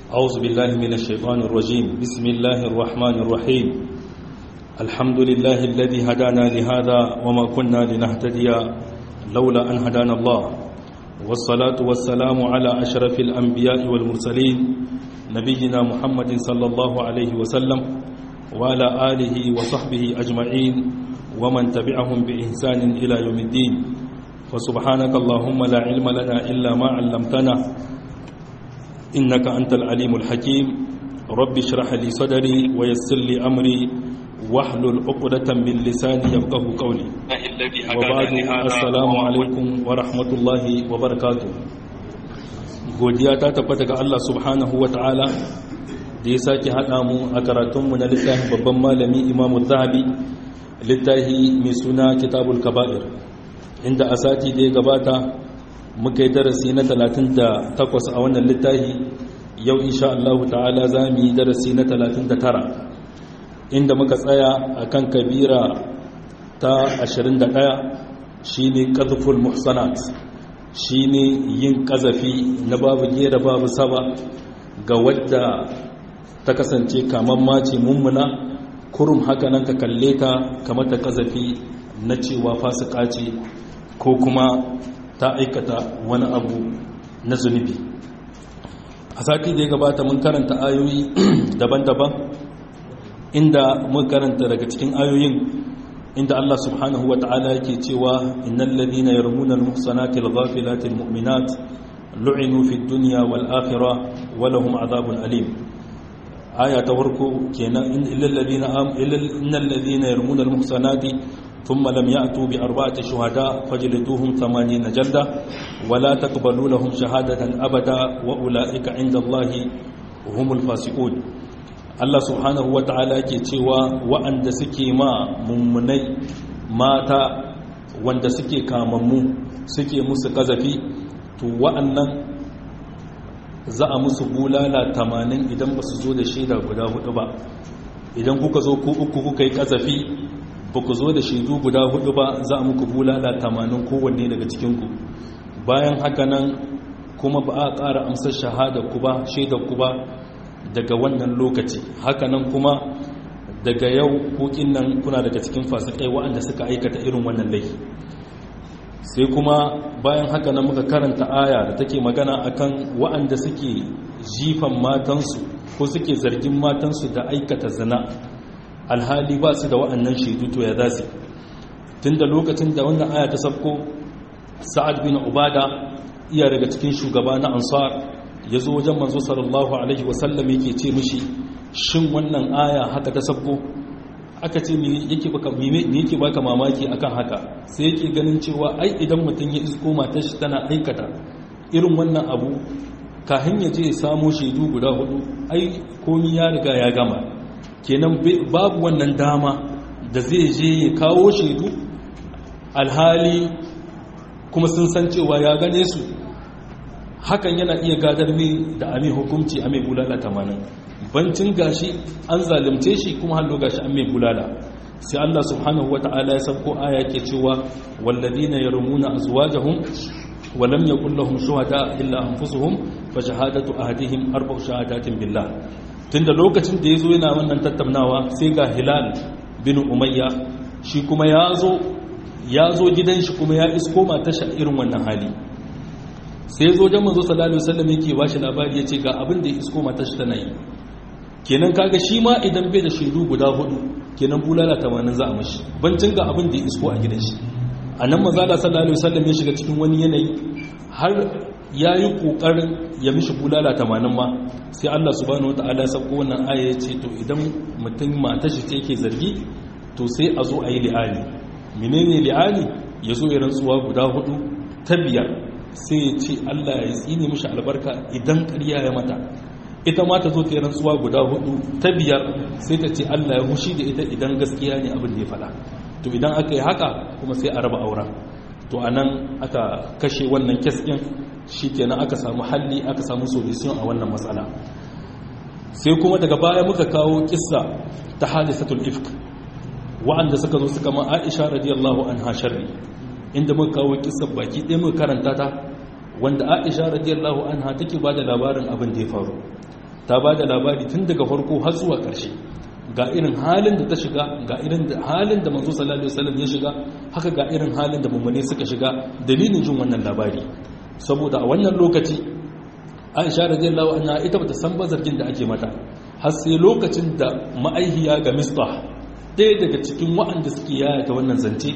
أعوذ بالله من الشيطان الرجيم بسم الله الرحمن الرحيم الحمد لله الذي هدانا لهذا وما كنا لنهتدي لولا أن هدانا الله والصلاة والسلام على أشرف الأنبياء والمرسلين نبينا محمد صلى الله عليه وسلم وعلى آله وصحبه أجمعين ومن تبعهم بإحسان إلى يوم الدين فسبحانك اللهم لا علم لنا إلا ما علمتنا إنك أنت العليم الحكيم رب اشرح لي صدري ويسر لي أمري واحلل عقدة من لساني يفقه قولي وبعد السلام عليكم ورحمة الله وبركاته godiya ta tabbata ga Allah subhanahu wa ta'ala da ya sake haɗa mu a karatunmu na littafin babban malami imamu zahabi littafi mai suna kitabul kaba'ir inda a sati da ya gabata muka yi darasi na 38 a wannan littafi yau insha Allah ta'ala za mu yi darasi na 39 inda muka tsaya a kan kabira ta 21 shine qadhful muhsanat shine yin kazafi na babu gera babu saba ga wadda ta kasance kaman mace mummuna kurum haka nan ka kalle ta kamar ta kazafi na cewa fasika ce ko kuma ta aikata wani abu na zunubi a sati da ya gabata mun karanta ayoyi daban-daban inda mun karanta daga cikin ayoyin inda Allah subhanahu wa ta'ala yake cewa innal ladina yarmuna al-muhsanati al-ghafilati al-mu'minat lu'inu fid dunya wal akhirah wa lahum adhabun alim aya ta farko kenan illal ladina am innal ladina yarmuna al-muhsanati ثم لم يأتوا بأربعة شهداء فجلدوهم ثمانين جلدة ولا تقبلوا لهم شهادة أبدا وأولئك عند الله هم الفاسقون Allah subhanahu wa ta'ala ke cewa wa'anda suke ma mummunai mata wanda suke kamammu suke musu kazafi to wa'annan za a musu bulala tamanin idan ba su zo da shaida guda hudu ba idan kuka zo ku uku kuka yi kazafi ba ku zo da shaidu guda hudu ba za a muku bulala tamanin kowanne daga cikinku bayan haka nan kuma ba a ƙara amsar shahada ku ba shaidar ku ba daga wannan lokaci haka nan kuma daga yau hukin nan kuna daga cikin fasikai waɗanda suka aikata irin wannan laifi sai kuma bayan haka nan muka karanta aya da take magana akan waɗanda suke jifan matansu ko suke zargin matansu da aikata zina alhali ba su da wa'annan shaidu to ya zasu tun da lokacin da wannan aya ta sabko sa'ad bin ubada iya daga cikin shugaba na ansar ya zo wajen manzo sallallahu alaihi wasallam yake ce mishi shin wannan aya haka ta sabko aka ce me yake baka me yake baka mamaki akan haka sai yake ganin cewa ai idan mutum ya isko matar shi tana aikata irin wannan abu kafin ya je ya samo shaidu guda hudu ai komi ya riga ya gama kenan babu wannan dama da zai je ya kawo shaidu alhali kuma sun san cewa ya gane su hakan yana iya gadar mai da amin hukumci a mai bulala tamanin bancin gashi an zalimce shi kuma hallo gashi an mai bulala sai Allah subhanahu wa ta'ala ya sabko aya ke cewa walladina yarmuna azwajahum wa lam yakul lahum shuhada illa anfusuhum fa shahadatu ahadihim arba'u shahadatin billah tunda lokacin da yazo yana wannan tattaunawa sai ga hilal bin umayya shi kuma yazo yazo gidan shi kuma ya isko matar shi irin wannan hali sai zo jan manzo sallallahu alaihi wasallam yake ba shi labari yace ga abin da ya isko matar shi tana yi kenan kaga shi ma idan bai da shaidu guda hudu kenan bulala 80 za a mashi bancin ga abin da ya isko a gidan shi anan manzo sallallahu alaihi wasallam ya shiga cikin wani yanayi har yayi kokarin ya mishi bulala 80 ma sai Allah subhanahu wataala ya sako wannan aya yace to idan mutum matar shi ce yake zargi to sai a zo a yi li'ani menene li'ani yazo ya rantsuwa guda hudu ta biyar sai ya ce Allah ya tsine mishi albarka idan ƙarya ya mata ita ma ta zo ta yi rantsuwa guda hudu ta biyar sai ta ce Allah ya hushi da ita idan gaskiya ne abin da ya faɗa to idan aka yi haka kuma sai a raba aura to a nan aka kashe wannan kes ɗin shi kenan aka samu halli aka samu solution a wannan matsala sai kuma daga baya muka kawo kissa ta hadisatul ifk wa'anda suka zo suka ma Aisha radiyallahu anha sharri inda muka kawo kissar baki ɗaya muka karanta ta wanda Aisha radiyallahu anha take bada labarin abin da ya faru ta ba da labari tun daga farko har zuwa ƙarshe ga irin halin da ta shiga ga irin halin da manzo sallallahu alaihi wasallam ya shiga haka ga irin halin da mummune suka shiga dalilin jin wannan labari saboda a wannan lokaci Aisha radiyallahu anha ita bata san bazargin da ake mata har sai lokacin da ma'aihiya ga Mistah ɗaya daga cikin waɗanda suke yaya ta wannan zance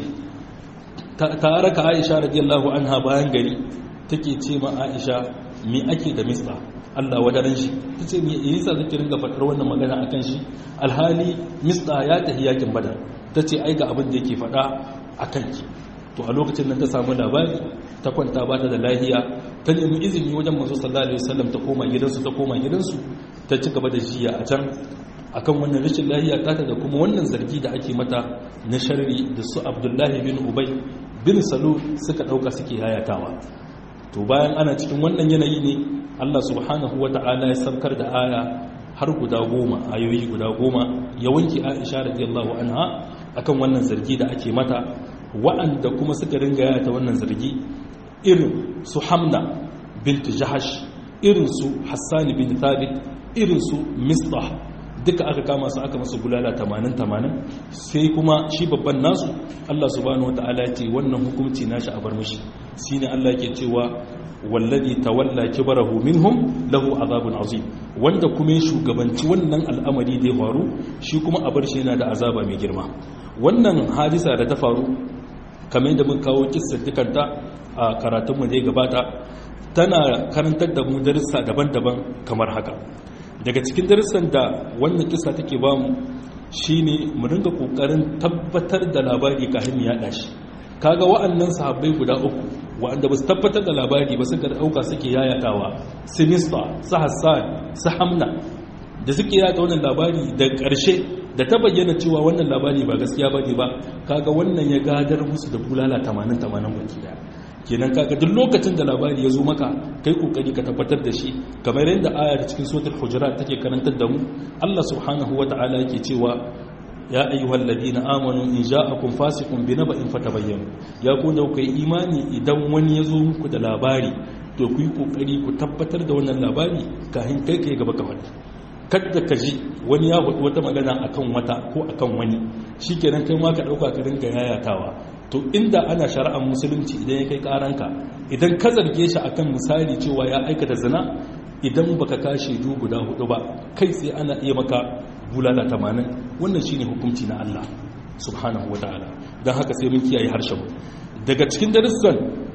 ta raka Aisha radiyallahu anha bayan gari take ce ma Aisha me ake da Mistah Allah wadaran shi ta ce me yasa zaki ringa faɗar wannan magana akan shi alhali Mistah ya tafi yakin Badar ta ce ai ga abin da yake faɗa akan ki to a lokacin nan ta samu labari ta kwanta ba ta da lahiya ta nemi izini wajen masu sallallahu alaihi wasallam ta koma gidansu ta koma gidansu ta ci gaba da jiya a can akan wannan rashin lahiya ta da kuma wannan zargi da ake mata na sharri da su abdullahi bin ubay bin salu suka dauka suke hayatawa to bayan ana cikin wannan yanayi ne Allah subhanahu wata'ala ya saukar da aya har guda goma ayoyi guda goma ya wanke Aisha radiyallahu anha akan wannan zargi da ake mata wa'anda kuma suka ringa yata wannan zargi irin su hamna bint jahash irin su hassani bin thabit irin su mistah duka aka kama su aka masu bulala 80-80 sai kuma shi babban nasu Allah subhanahu wa ta'ala ce wannan hukumci nashi a bar mishi shi ne Allah ke cewa wallazi tawalla kibarahu minhum lahu azabun azim wanda kuma ya shugabanci wannan al'amari da ya faru shi kuma a bar shi yana da azaba mai girma wannan hadisa da ta faru kamar yadda mun kawo kissar dukanta a karatunmu da ya gabata tana karantar da mu darussa daban-daban kamar haka daga cikin darussan da wannan kissa take ba mu shine mu dinga kokarin tabbatar da labari kafin mu yada shi kaga wa'annan sahabbai guda uku wa'anda ba su tabbatar da labari ba suka dauka suke yayatawa sinista su hassan su hamna da suke yata wannan labari da ƙarshe da ta bayyana cewa wannan labari ba gaskiya ba ne ba kaga wannan ya gadar musu da bulala 80-80 baki daya kenan kaga duk lokacin da labari ya zo maka kai kokari ka tabbatar da shi kamar yadda aya da cikin suratul hujurat take karantar da mu Allah subhanahu wata'ala yake cewa ya ayyuhal ladina amanu in ja'akum fasiqun binaba'in fatabayyanu ya ku da kai imani idan wani ya zo muku da labari to ku yi kokari ku tabbatar da wannan labari kafin kai kai gaba ka faɗi kadda ka ji wani ya faɗi wata magana akan wata ko akan wani shi kenan kai ma ka ɗauka ka ringa yayatawa to inda ana shari'ar musulunci idan ya kai ƙaranka idan ka zarge shi akan misali cewa ya aikata zina idan baka kashe du guda hudu ba kai sai ana iya maka bulala tamanin wannan shine hukunci na Allah subhanahu wa ta'ala don haka sai mun kiyaye harshen daga cikin darussan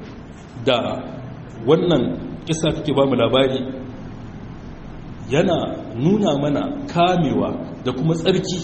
da wannan kisa take ba mu labari yana nuna mana kamewa da kuma tsarki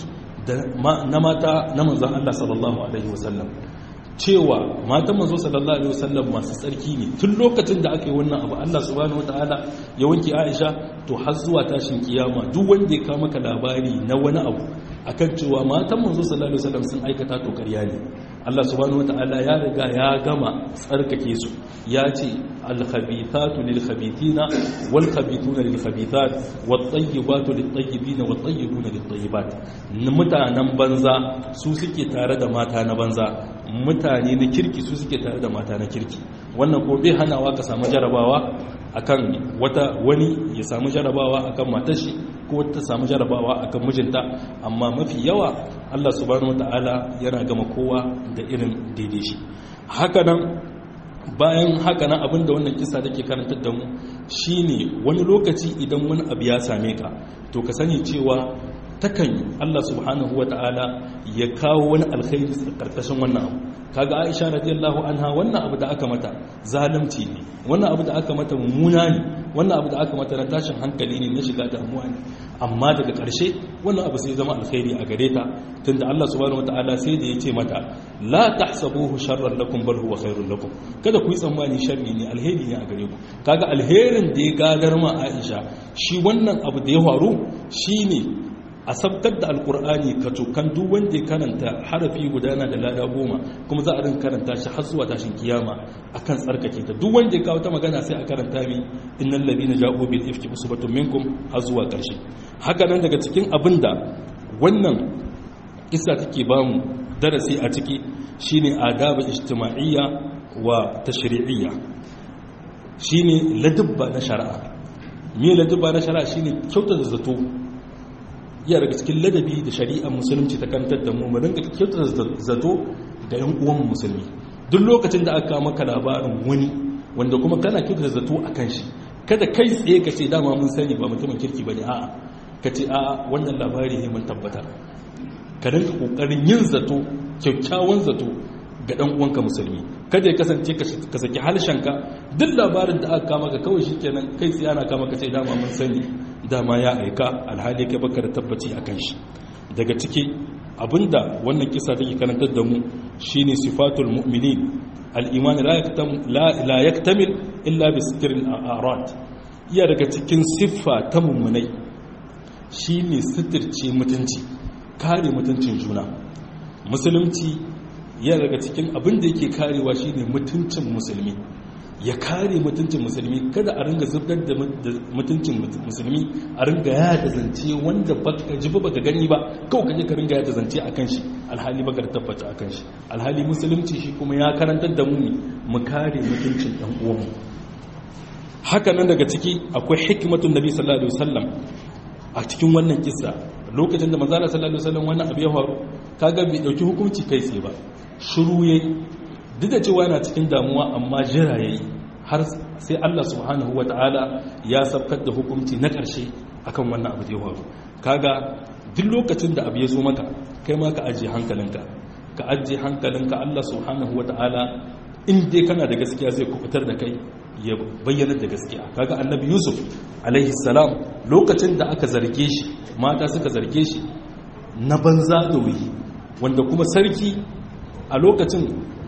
na mata na manzan Allah sallallahu Alaihi wasallam cewa matan manzo sallallahu Alaihi wasallam masu tsarki ne tun lokacin da aka yi wannan abu Allah subhanahu wa ta'ala ya wanke Aisha to har zuwa tashin kiyama duk wanda ya kama ka labari na wani abu akan cewa matan manzo sallallahu Alaihi wasallam sun aikata to ƙarya ne Allah subhanahu wa ta'ala ya riga ya gama tsarkake su ya ce alkhabithatu lil khabithina wal khabithuna lil khabithat wat tayyibatu lit tayyibina wat tayyibuna lit tayyibat mutanen banza su suke tare da mata na banza mutane na kirki su suke tare da mata na kirki wannan ko bai hanawa ka samu jarabawa akan wata wani ya samu jarabawa akan matar shi ko ta samu jarabawa akan mijinta amma mafi yawa Allah subhanahu wataala yana gama kowa da irin daidai shi hakanan bayan hakanan abinda wannan kisa take karantar da mu shine wani lokaci idan wani abu ya same ka to ka sani cewa takan Allah subhanahu wataala ya kawo wani alkhairi karkashin wannan abu kaga Aisha radiyallahu anha wannan abu da aka mata zalunci ne wannan abu da aka mata mummuna ne wannan abu da aka mata na tashin hankali ne na shiga damuwa ne amma daga ƙarshe wannan abu sai zama alkhairi a gare ta tunda Allah subhanahu wataala sai da yace mata la tahsabuhu sharran lakum bal huwa khairul lakum kada ku yi tsammani sharri ne alheri ne a gare ku kaga alherin da ya gadar ma Aisha shi wannan abu da ya faru shine a sabkar da alkur'ani ka cokan duk wanda ya karanta harafi gudana da lada goma kuma za a rin karanta shi har zuwa tashin kiyama akan tsarkake ta duk wanda ya kawo ta magana sai a karanta mi innal ladina ja'u bil ifki usbatun minkum har zuwa karshe haka nan daga cikin abinda wannan kissa take ba mu darasi a ciki shine adabu ijtima'iyya wa tashri'iyya shine ladabba na shari'a me ladabba na shari'a shine kyautata zato iya daga cikin ladabi da shari'ar musulunci ta kantar da mu mu rinka kyautata zato ga yan uwan musulmi duk lokacin da aka maka labarin wani wanda kuma kana kyautata zato akan shi kada kai tsaye ka ce dama mun sani ba mutumin kirki bane a'a ka ce a'a wannan labari ne mun tabbata ka rinka kokarin yin zato kyakkyawan zato ga dan uwanka musulmi kada ya kasance ka saki halshenka duk labarin da aka kama ka kawai shikenan kai tsaye ana kama ka ce dama mun sani dama ya aika alhali kai baka da tabbaci akan shi daga ciki abinda wannan kisa take karantar da mu shine sifatul mu'minin al-iman la yaktamil illa bi sitril a'rad iya daga cikin siffa ta mummunai shine sitirce mutunci kare mutuncin juna musulunci yana daga cikin abin da yake karewa shine mutuncin musulmi ya kare mutuncin musulmi kada a ringa zubdar da mutuncin musulmi a ringa yada zance wanda baka ji baka gani ba kawai kaje ka ringa yada zance akan shi alhali baka da tabbata akan shi alhali musulunci shi kuma ya karantar da mu ne mu kare mutuncin dan uwanmu haka nan daga ciki akwai hikmatun nabi sallallahu alaihi wasallam a cikin wannan kissa lokacin da manzo sallallahu alaihi wasallam wannan abu ya faru kaga bai dauki hukunci kai tsaye ba shiru yayi duk da cewa yana cikin damuwa amma jira yayi har sai Allah subhanahu wataala ya sabkar da hukunci na ƙarshe akan wannan abu da ya faru kaga duk lokacin da abu ya zo maka kai ma ka ajiye hankalinka ka ajiye hankalinka Allah subhanahu wataala in dai kana da gaskiya zai kubutar da kai ya bayyana da gaskiya kaga annabi yusuf alaihi salam lokacin da aka zarge shi mata suka zarge shi na banza da wuyi wanda kuma sarki a lokacin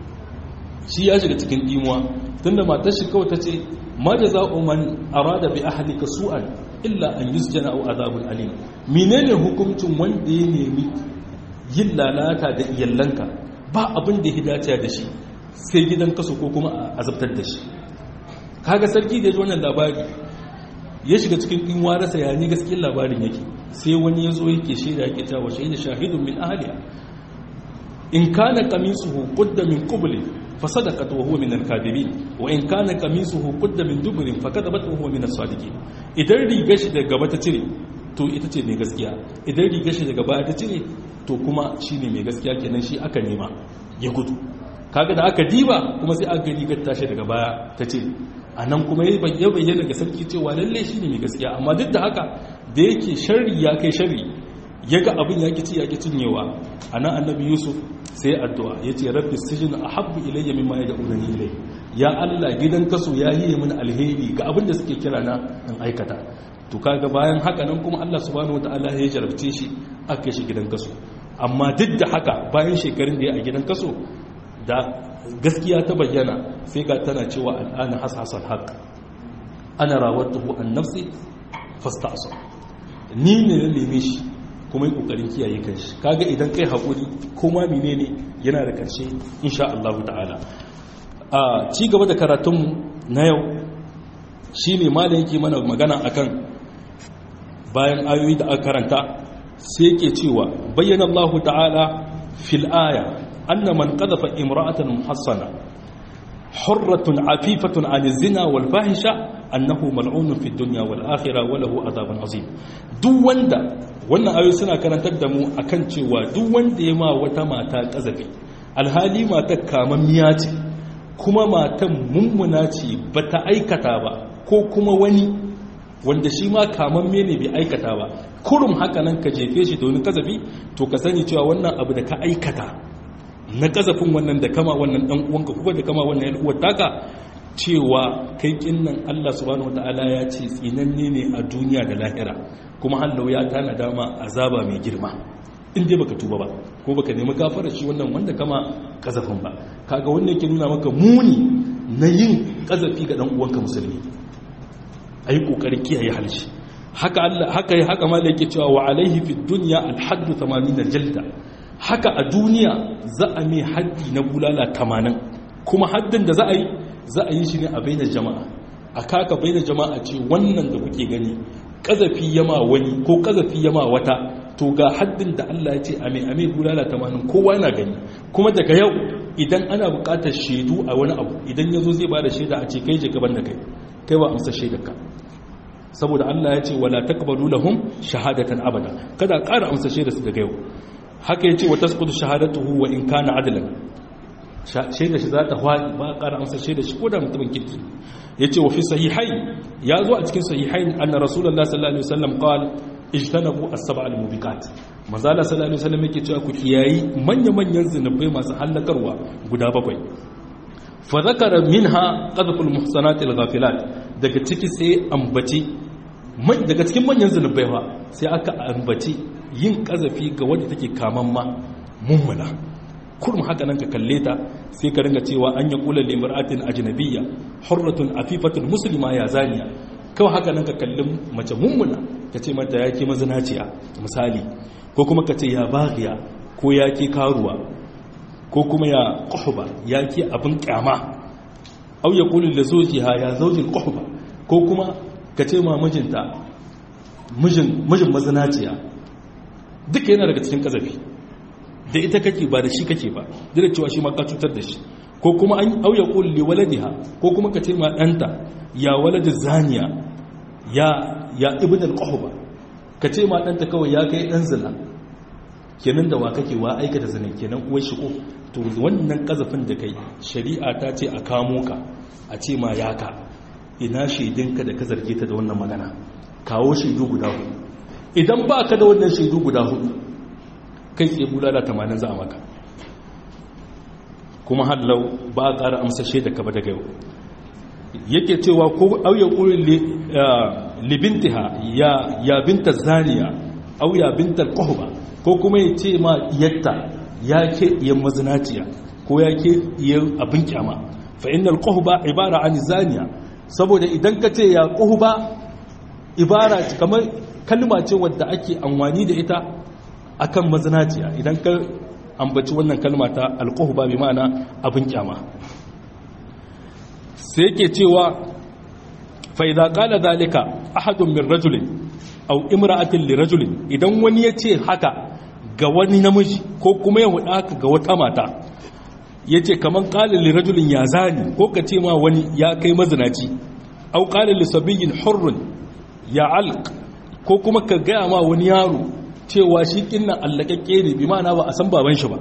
shi ya shiga cikin dimuwa tunda matar shi kawai ta ce ma jaza'u man arada bi ahlika su'an illa an yusjana aw azabun alim menene hukuncin wanda ya nemi yin lalata da iyallanka ba abin da ya dace da shi sai gidan kaso ko kuma a azabtar da shi kaga sarki da ya ji wannan labari ya shiga cikin ɗinwa rasa ya ni gaskiyar labarin yake sai wani ya zo yake shaida yake cewa shaida shahidun min ahliya in kana qamisuhu qudda min qubli fa sadaqat wa huwa min al-kadhibin wa in kana qamisuhu qudda min dubrin fa kadabat wa huwa min as-sadiqin idan rigar shi daga gaba ta cire to ita ce mai gaskiya idan rigar shi daga baya ta cire to kuma shine mai gaskiya kenan shi aka nema ya gudu kaga da aka diba kuma sai aka rigar tashi daga baya ta ce a nan kuma ya bayyana ga sarki cewa lalle shi ne mai gaskiya amma duk da haka da yake shari ya kai shari ya ga abin ya kici ya cinyewa a nan annabi yusuf sai addu'a ya ce rabbi sijin a habbu ilayya mimma ya da'una ni ilai ya allah gidan kaso ya yi min alheri ga abin da suke kira na in aikata to kaga bayan haka nan kuma allah subhanahu wataala ya jarabce shi aka shi gidan kaso amma duk da haka bayan shekarun da ya a gidan kaso da gaskiya ta bayyana sai ga tana cewa al'ana hasasar haƙ ana rawattuhu an nafsi fasta aso ni ne na neme shi kuma yi ƙoƙarin kiyaye kanshi kaga idan kai haƙuri kuma mine ne yana da ƙarshe insha Allah ta'ala a ci gaba da karatunmu na yau shi ne malam yake mana magana akan bayan ayoyi da aka karanta sai yake cewa bayyana Allah ta'ala fil aya أن من قذف امرأة محصنة حرة عفيفة عن الزنا والفاحشة أنه ملعون في الدنيا والآخرة وله عذاب عظيم دو وندا wannan ayoyi suna karantar da mu akan cewa duk wanda ya ma wata mata kazafi alhali matar kamammiya ce kuma matan mummuna ce bata aikata ba ko kuma wani wanda shi ma kamamme ne bai aikata ba kurum haka nan ka jefe shi da wani kazafi to ka sani cewa wannan abu da ka aikata na kazafin wannan da kama wannan dan uwanka kuma da kama wannan yan uwar taka cewa kai kinnan Allah subhanahu wataala ya ce tsinanne ne a duniya da lahira kuma hallau ya tana dama azaba mai girma in dai baka tuba ba ko baka nemi gafara shi wannan wanda kama kazafin ba kaga wannan yake nuna maka muni na yin kazafi ga dan uwanka musulmi ayi kokarin kiyaye halshi haka Allah haka haka ma yake cewa wa alaihi fid dunya al hadd 80 jalda haka a duniya za a mai haddi na bulala 80 kuma haddin da za a yi za a yi shi ne a bainar jama'a a kaka bainar jama'a ce wannan da kuke gani kazafi yama wani ko kazafi yama wata to ga haddin da Allah ya ce a mai a mai bulala 80 kowa yana gani kuma daga yau idan ana buƙatar shaidu a wani abu idan ya zo zai ba da shaida a ce kai je gaban da kai kai ba amsa shaidarka saboda Allah ya ce wala taqbalu lahum shahadatan abada kada ƙara amsa shaida su daga yau haka yace wa tasqutu shahadatuhu wa in kana adlan shaida shi za ta hwadi ba ƙara amsa shaida shi ko da mutumin kirki yace wa fi sahihai ya zo a cikin sahihai anna rasulullahi sallallahu alaihi wasallam qala ijtanabu as-sab'a al-mubiqat manzala sallallahu alaihi wasallam yake cewa ku kiyayi manya-manyan zinubai masu hallakarwa guda bakwai fa zakara minha qadful muhsanat al-ghafilat daga ciki sai ambaci daga cikin manyan zinubai fa sai aka ambaci yin kazafi ga wanda take kaman ma mummuna kurum haka nan ka kalle ta sai ka ringa cewa an ya kula limra'atin ajnabiyya hurratun afifatun muslima ya zaniya kawai haka nan ka kalli mace mummuna ka ce mata ya ke mazinaciya misali ko kuma ka ce ya bagiya ko ya ke karuwa ko kuma ya ƙuhuba ya ke abin ƙyama au ya kulin da zojiha ya zaujin ƙuhuba ko kuma ka ce ma mijinta mijin mazinaciya duka yana daga cikin ƙazafi da ita kake ba da shi kake ba da cewa shi ma ka cutar da shi ko kuma an au ya kulin waladiha ko kuma ka ce ma ɗanta ya waladi zaniya ya ya ibn al-qahba kace ma danta kawai ya kai dan zina kenan da wa kake wa aikata zina kenan uwar shi ko to wannan kazafin da kai shari'a ta ce a kamo ka a ce ma ya ka ina shaidinka da ka zarge ta da wannan magana kawo shaidu guda hudu idan ba ka da wannan shaidu guda hudu kai tsaye bulala 80 za a maka kuma hallau ba a ƙara amsa shaida ka ba daga yau yake cewa ko auya ƙurin libintiha ya ya binta zaniya au ya binta ƙuhba ko kuma ya ce ma yatta ya ke iya mazinaciya ko ya ke iya abin kyama fa innal ƙuhba ibara an zaniya saboda idan ka ce ya ƙuhba ibara kamar kalma ce wadda ake amfani da ita akan mazinaciya idan ka ambaci wannan kalma ta alƙuhba bi ma'ana abin kyama sai yake cewa fa'iza ƙala zalika ahadun min rajulin au imra'atin li rajulin idan wani ya ce haka ga wani namiji ko kuma ya huɗa haka ga wata mata ya ce kamar ƙalin li rajulin ya zani ko ka ce ma wani ya kai mazinaci au ƙalin li sabiyin hurrun ya alk ko kuma ka gaya ma wani yaro cewa shi kinnan allakakke ne bi ma'ana ba a san baban shi ba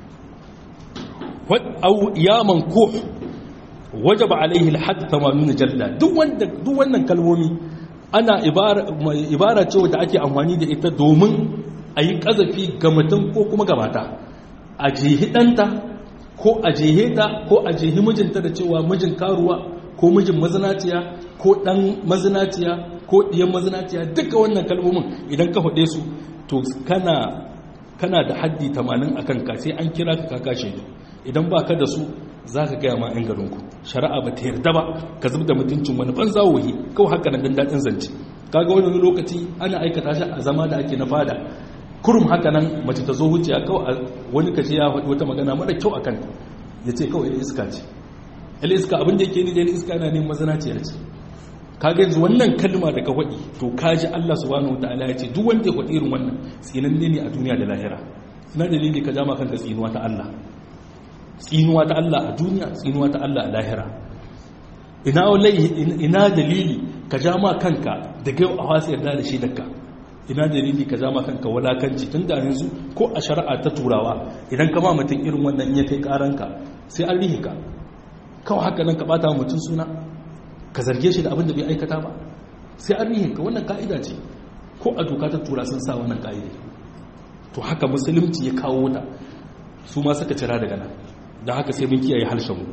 au ya mankuh wajaba alaihi alhadd 80 jalla duk wanda duk wannan kalmomi ana ibara ibara ce wanda ake amfani da ita domin ayi kazafi ga mutum ko kuma ga mata a jehi danta ko a jehe ta ko a jehi mijinta da cewa mijin karuwa ko mijin mazinaciya ko dan mazinaciya ko diyan mazinaciya duka wannan kalmomin idan ka faɗe su to kana kana da haddi 80 akan ka sai an kira ka kaka shaidu idan ba ka da su za ka gaya ma 'yan garinku shari'a ba ta yarda ba ka zub da mutuncin wani ban zawoyi kawai haka nan daɗin zance kaga wani lokaci ana aikata shi a zama da ake na fada kurum haka nan mace ta zo wuciya kawai wani kace ya faɗi wata magana mara kyau a kanta ya ce kawai iska ce il iska abin da yake ni da iska na neman mazanaciya ce kaga yanzu wannan kalma da ka faɗi to kaji Allah subhanahu wataala ya ce duk wanda ya faɗi irin wannan tsinanne ne a duniya da lahira ina dalili ka jama kanka tsinuwa ta Allah tsinuwa ta Allah a duniya tsinuwa ta Allah a lahira ina ina dalili ka jama kanka da gaiwa a wasu yarda da shi daga ina dalili ka jama kanka walakanci tun da yanzu ko a shari'a ta turawa idan ka ma mutum irin wannan ya kai karanka sai an rihe ka kawai haka nan ka bata mutum suna ka zarge shi da abin da bai aikata ba sai an rihe ka wannan ka'ida ce ko a doka ta tura sun sa wannan ka'ida to haka musulunci ya kawo ta su ma suka cira daga nan da haka sai mun kiyaye harshenmu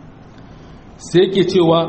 sai yake cewa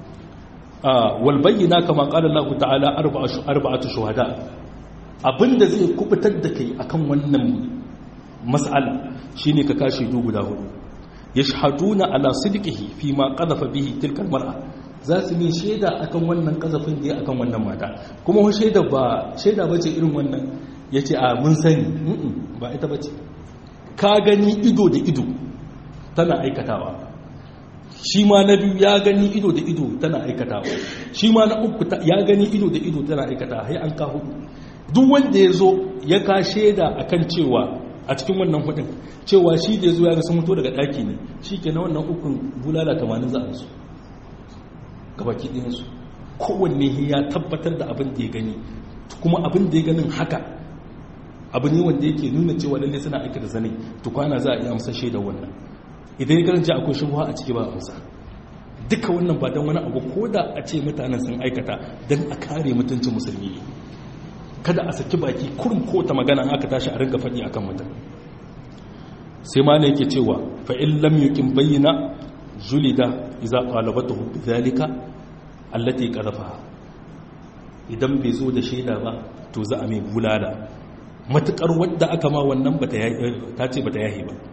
wal bayyina kama qala Allah ta'ala arba'atu shuhada abinda zai kubutar da kai akan wannan mas'ala shine ka kashe du guda hudu yashhaduna ala sidqihi fi ma qadhafa bihi tilka mar'a za su yi shaida akan wannan kazafin da ya akan wannan mata kuma shaida ba shaida bace irin wannan yace a mun sani ba ita bace ka gani ido da ido tana aikatawa shi ma na biyu ya gani ido da ido tana aikatawa shi ma na uku ya gani ido da ido tana aikatawa hai an ka hudu duk wanda ya zo ya ka shaida akan cewa a cikin wannan hudun cewa shi da ya zo ya ga sun mutu daga daki ne shi ke na wannan ukun bulala tamanin za a su gabaki ɗayansu kowanne ya tabbatar da abin da ya gani kuma abin da ya ganin haka abu ne wanda yake nuna cewa lalle suna aika da zane to kwana za a iya amsa shaida wannan idan ya karanci akwai shubha a ciki ba amsa duka wannan ba don wani abu ko da a ce mutanen sun aikata don a kare mutuncin musulmi ne kada a saki baki kurin ko ta magana aka tashi a rinka faɗi akan mutum sai ma ne yake cewa fa in lam yuqim bayyana julida idza qalabatuhu bidhalika allati qadhafaha idan bai zo da shaida ba to za a mai bulala matukar wadda aka ma wannan bata ta ce bata yahi ba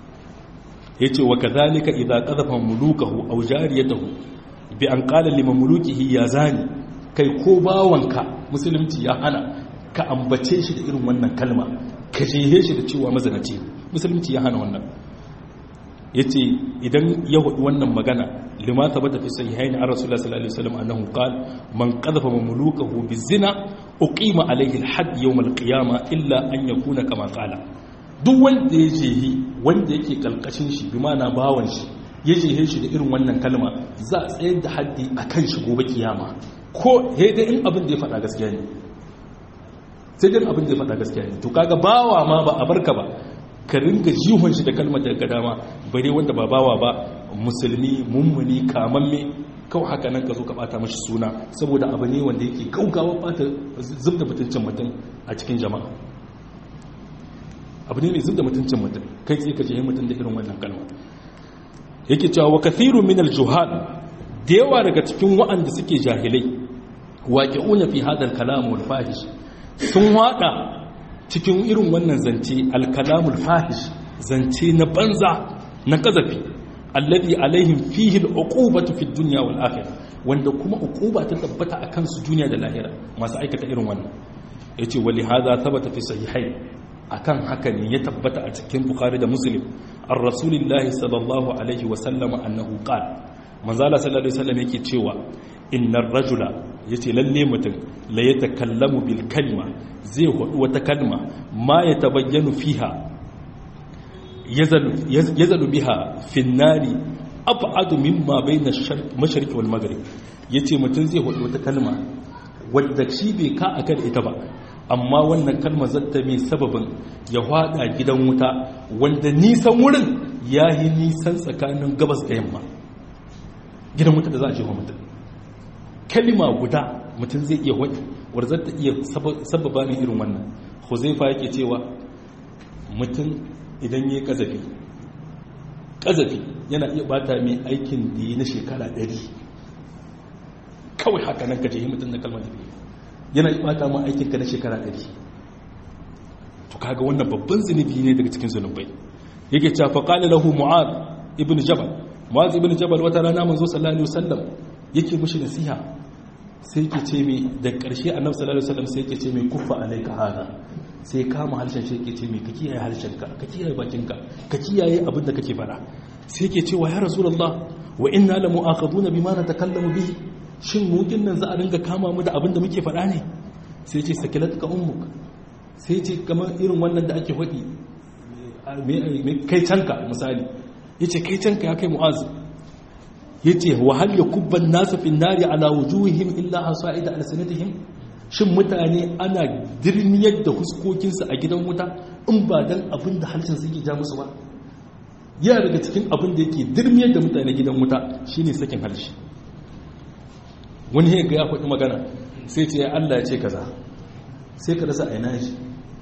yace wa kadhalika idza qadhafa mulukahu aw jariyatahu bi an qala liman mulukihi ya zani kai ko bawanka musulunci ya hana ka ambace shi da irin wannan kalma ka jehe shi da cewa mazanaci musulunci ya hana wannan yace idan ya hudu wannan magana lima thabata fi sahihaini an rasulullah sallallahu alaihi wasallam annahu qala man qadhafa mamlukahu bizina uqima alaihi alhadd yawm alqiyama illa an yakuna kama qala duk wanda ya jehi wanda yake kalkashin shi bi mana bawan shi ya jehe shi da irin wannan kalma za a tsayar da haddi akan shi gobe kiyama ko dai in abin da ya faɗa gaskiya ne sai dai abin da ya faɗa gaskiya ne to kaga bawa ma ba a barka ba ka ringa jihon shi da kalmar daga dama bare wanda ba bawa ba musulmi mummuni kamamme kawai haka nan ka zo ka bata mashi suna saboda abu ne wanda yake gaugawa bata zub da mutuncin mutum a cikin jama'a abu ne mai zub da mutuncin mutum kai tsaye ka jihin mutum da irin wannan kalma yake cewa wa kathirun min al-juhal da yawa daga cikin wa'anda suke jahilai waqi'una fi hadha al-kalam wal fahish sun wada cikin irin wannan zance alkalamul fahish zance na banza na kazafi alladhi alaihim fihi al'uqubatu fid dunya wal akhirah wanda kuma uquba ta tabbata akan su duniya da lahira masu aikata irin wannan yace wali hadha thabata fi sahihain akan haka ne ya tabbata a cikin bukhari da muslim ar rasulillahi sallallahu alaihi wa sallam annahu qala manzala sallallahu alaihi wasallam yake cewa innar rajula yace lalle mutum la yatakallamu bil kalma zai hudu wata kalma ma ya tabayyanu fiha yazalu biha fin nari ab'adu mimma bayna mashriq wal maghrib yace mutum zai hudu wata kalma wanda shi bai ka akan ita ba amma wannan kalma zata mai sababin ya hada gidan wuta wanda nisan wurin yayi nisan tsakanin gabas da yamma gidan wuta da za a jefa mutum kalima guda mutum zai iya wani warzar ta iya sababa ne irin wannan huzaifa yake cewa mutum idan ya kazafi kazafi yana iya bata mai aikin da yi na shekara ɗari kawai haka nan ka yi mutum na kalmar da yana iya bata ma aikinka na shekara ɗari to kaga wannan babban zunubi ne daga cikin zunubai yake cewa faƙali lahu mu'ad ibn jabal mu'ad ibn jabal wata rana manzo sallallahu alaihi wasallam yake mushi nasiha sai ke ce mai da ƙarshe annabi sallallahu alaihi wasallam sai ke ce mai kuffa alaika hada sai kama harshen shi ke ce mai ka kiyaye harshenka ka kiyaye bakinka ka kiyaye abin da kake fara sai ke cewa ya rasulullah wa inna la mu'akhaduna bima natakallamu bihi shin mu nan za a ringa kama mu da abin da muke fara ne sai ce sakilatka ummuk sai ce kamar irin wannan da ake faɗi kai canka misali yace kai canka ya kai mu'azu ya ce wahal ya kubban nasu fin nari ala wujuhihim illa hasa'ida alsanatihim shin mutane ana dirmiyar da huskokinsu a gidan wuta in ba dan abin da harshen su yake ja musu ba ya daga cikin abin da yake dirmiyar da mutane gidan wuta shine sakin harshe wani ya ga ya faɗi magana sai ce Allah ya ce kaza sai ka rasa aina shi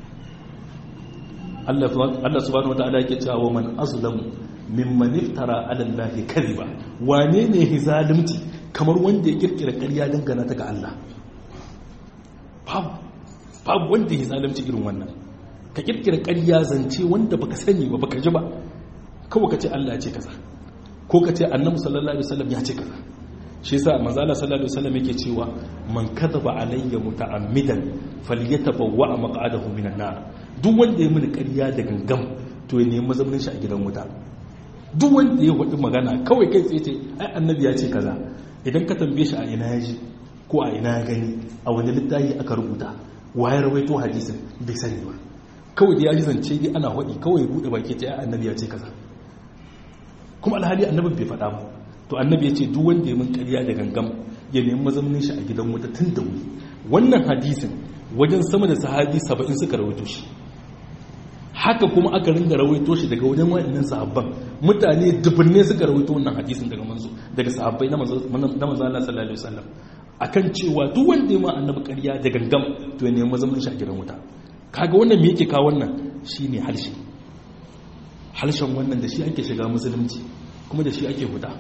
Allah subhanahu wataala yake cewa wa man azlamu mimman iftara ala Allah kadhiba wane ne hizalimci kamar wanda ya kirkira ƙarya dangana ta ga Allah babu babu wanda ya zalimci irin wannan ka kirkira ƙarya zance wanda baka sani ba baka ji ba kawai ka ce Allah ya ce kaza ko ka ce annabi sallallahu alaihi wasallam ya ce kaza shi yasa manzo Allah sallallahu alaihi wasallam yake cewa man kadhaba alayya muta'ammidan falyatabawwa maq'adahu minan nar duk wanda ya mini ƙarya da gangam to ya nemi mazaunin shi a gidan wuta duk wanda ya faɗi magana kawai kai tsaye ce ai annabi ya ce kaza idan ka tambaye shi a ina ya ji ko a ina ya gani a wani littafi aka rubuta waye rawaito hadisin bai sani ba kawai da ya ji zance dai ana faɗi kawai buɗe baki ce ai annabi ya ce kaza kuma alhali annabin bai faɗa ba to annabi ya ce duk wanda ya min ƙarya da gangam ya nemi mazaunin shi a gidan wuta tun da wuri wannan hadisin wajen sama da sahabi saba'in suka rawaito shi haka kuma aka ringa rawaito shi daga wajen waɗannan sahabban mutane dubunne suka rawaito wannan hadisin daga manzo daga sahabbai na manzo Allah sallallahu alaihi wasallam akan cewa duk wanda ya ma annabi ƙarya da gangam to ya nemi mazaunin shi a gidan wuta kaga wannan me yake kawo wannan shine harshe harshen wannan da shi ake shiga musulunci kuma da shi ake huda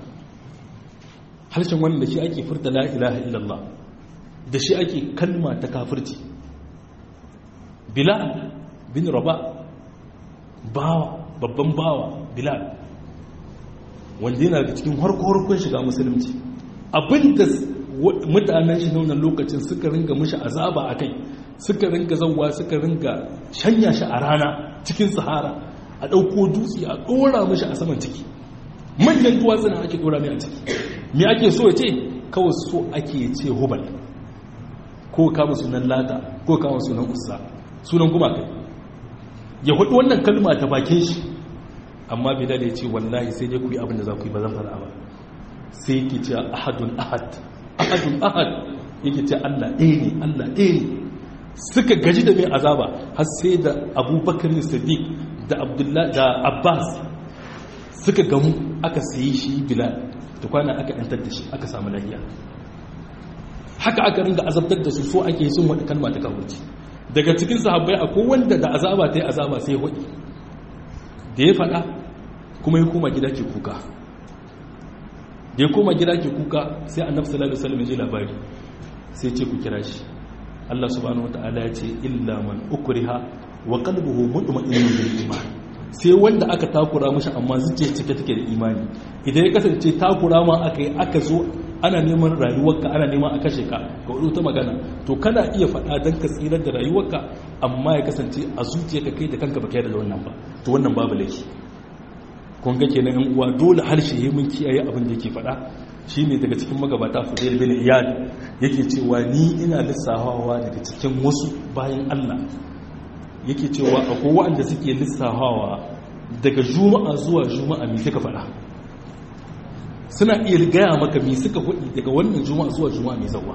harshen wannan da shi ake furta la ilaha illallah da shi ake kalma ta kafirci bilal bin raba bawa babban bawa bilal wanda yana da cikin harko-harkon shiga musulunci abinda mutanen shi naunan lokacin suka ringa mushi azaba a kai suka ringa zauwa suka ringa shanya shi a rana cikin sahara a ɗauko dutse a ɗora mashi a saman ciki manyan duwatsuna ake ɗora mai a ciki me ake so ya ce kawai so ake ce hubal ko kama sunan lata ko kama sunan ussa sunan kuma kai ya hudu wannan kalma ta bakin shi amma bilal ya ce wallahi sai dai ku yi abin da za ku yi ba zan fara ba sai yake ce ahadun ahad ahadun ahad yake ce Allah ɗaya ne Allah ɗaya ne suka gaji da mai azaba har sai da abubakar siddiq da abdullahi da abbas suka gamu aka sayi shi bilal da kwana aka yantar da shi aka samu lahiya haka aka ringa azabtar da su so ake sun wani kalma ta kawurci daga cikin sahabbai akwai wanda da azaba ta yi azaba sai ya waɗi da ya faɗa kuma ya koma gida ke kuka da ya koma gida ke kuka sai annabi sallallahu alaihi wasallam ya ji labari sai ce ku kira shi Allah subhanahu wataala ya ce illa man ukriha wa qalbuhu mutma'innun bil iman sai wanda aka takura mashi amma zuciya cike take da imani idan ya kasance takura ma aka yi aka zo ana neman rayuwarka ana neman a kashe ka ga wani ta magana to kana iya faɗa don ka tsirar da rayuwarka amma ya kasance a zuciyarka kai da kanka baka yarda da wannan ba to wannan babu laifi kun ga kenan yan uwa dole harshe ya mun kiyaye abin da yake faɗa shine daga cikin magabata Fudail bin Iyad yake cewa ni ina lissafawa daga cikin wasu bayan Allah yake cewa akwai waɗanda suke lissafawa daga juma'a zuwa juma'a me suka faɗa suna iya gaya maka me suka faɗi daga wannan juma'a zuwa juma'a mai zawa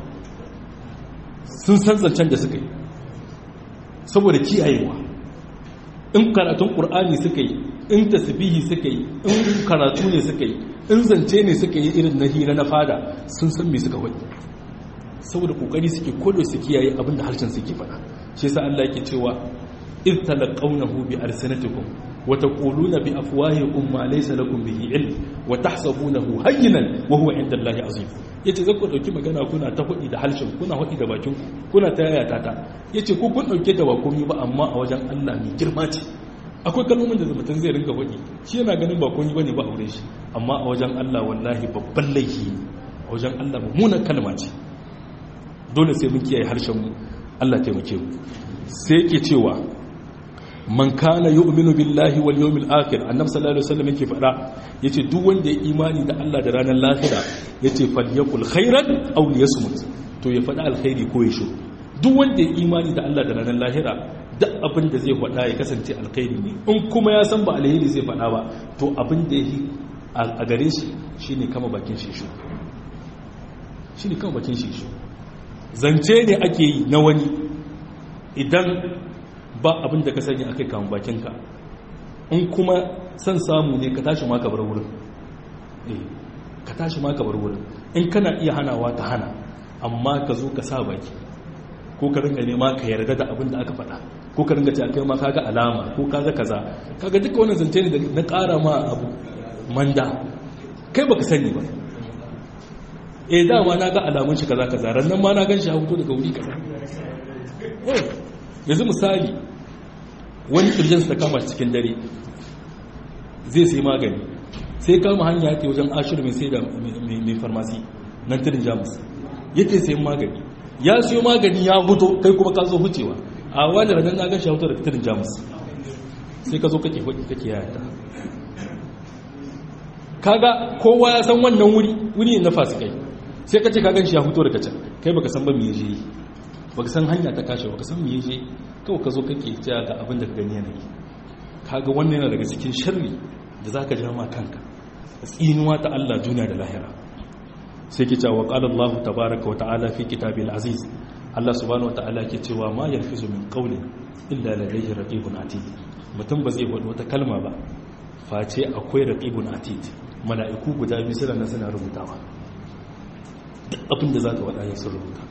sun san zancen da suka yi saboda kiyayewa in karatun ƙur'ani suka yi in tasbihi suka yi in karatu ne suka yi in zance ne suka yi irin na hira na fada sun san me suka faɗi saboda kokari suke kodo su kiyaye abinda harshen suke faɗa shi yasa Allah yake cewa إذ تلقونه بألسنتكم وتقولون بأفواهكم ما ليس لكم به علم وتحسبونه هينا وهو عند الله عظيم yace zan ku dauki magana kuna ta hudi da halshen kuna hudi da bakin kuna ta yaya ta yace ko kun dauke da ba komai ba amma a wajen Allah mai girma ce akwai kalmomin da mutum zai ringa hudi shi yana ganin ba komai bane ba aure shi amma a wajen Allah wallahi babban laifi a wajen Allah mummunan kalma ce dole sai mun kiyaye harshen mu Allah taimake mu sai yake cewa man kana yu'minu billahi wal yawmil akhir annabi sallallahu alaihi wasallam yake fada yace duk wanda ya imani da Allah da ranar lahira yace falyakul khairan aw liyasmut to ya fada alkhairi ko ya shiru duk wanda ya imani da Allah da ranar lahira duk abin da zai fada ya kasance alkhairi ne in kuma ya san ba alheri zai fada ba to abin da yake a gare shi shine kama bakin shi shi shine kama bakin shi shi zance ne ake yi na wani idan ba abin da ka sani akai kan bakinka in kuma san samu ne ka tashi ma ka bar wurin eh ka tashi ma ka bar wurin in kana iya hanawa ka hana amma ka zo ka sa baki ko ka ringa nema ka yarda da abin da aka faɗa ko ka ringa cewa kai ma kaga alama ko kaga kaza kaga duka wannan zance ne da na ƙara ma abu manda kai baka sani ba eh dama na ga alamun shi kaza kaza ran nan ma na gan shi a fito daga wuri kaza yanzu misali wani kirjinsa ta kama cikin dare zai sai magani sai kama hanya ya wajen ashir mai sai da mai farmasi nan tirin jamus yake sayan magani ya siyo magani ya huto kai kuma ka zo hucewa a wani ranar na gashi hutu da tirin jamus sai ka zo kake hudu kake yaya kaga kowa ya san wannan wuri wuri na fasikai sai ka ce ka gan shi ya huto daga can kai baka san ba me je yi baka san hanya ta kashe baka san me je kawai ka zo kake cewa ga abin da ka gani yanayi kaga wannan yana daga cikin sharri da zaka ja ma kanka tsinuwa ta Allah duniya da lahira sai ke cewa qala Allah tabaaraka wa ta'ala fi kitabil aziz Allah subhanahu wa ta'ala ke cewa ma yalfizu min qawlin illa ladayhi raqibun atid mutum ba zai faɗi wata kalma ba face akwai raqibun atid mala'iku guda biyu suna nan suna rubutawa duk abin da zaka faɗa ya sun rubuta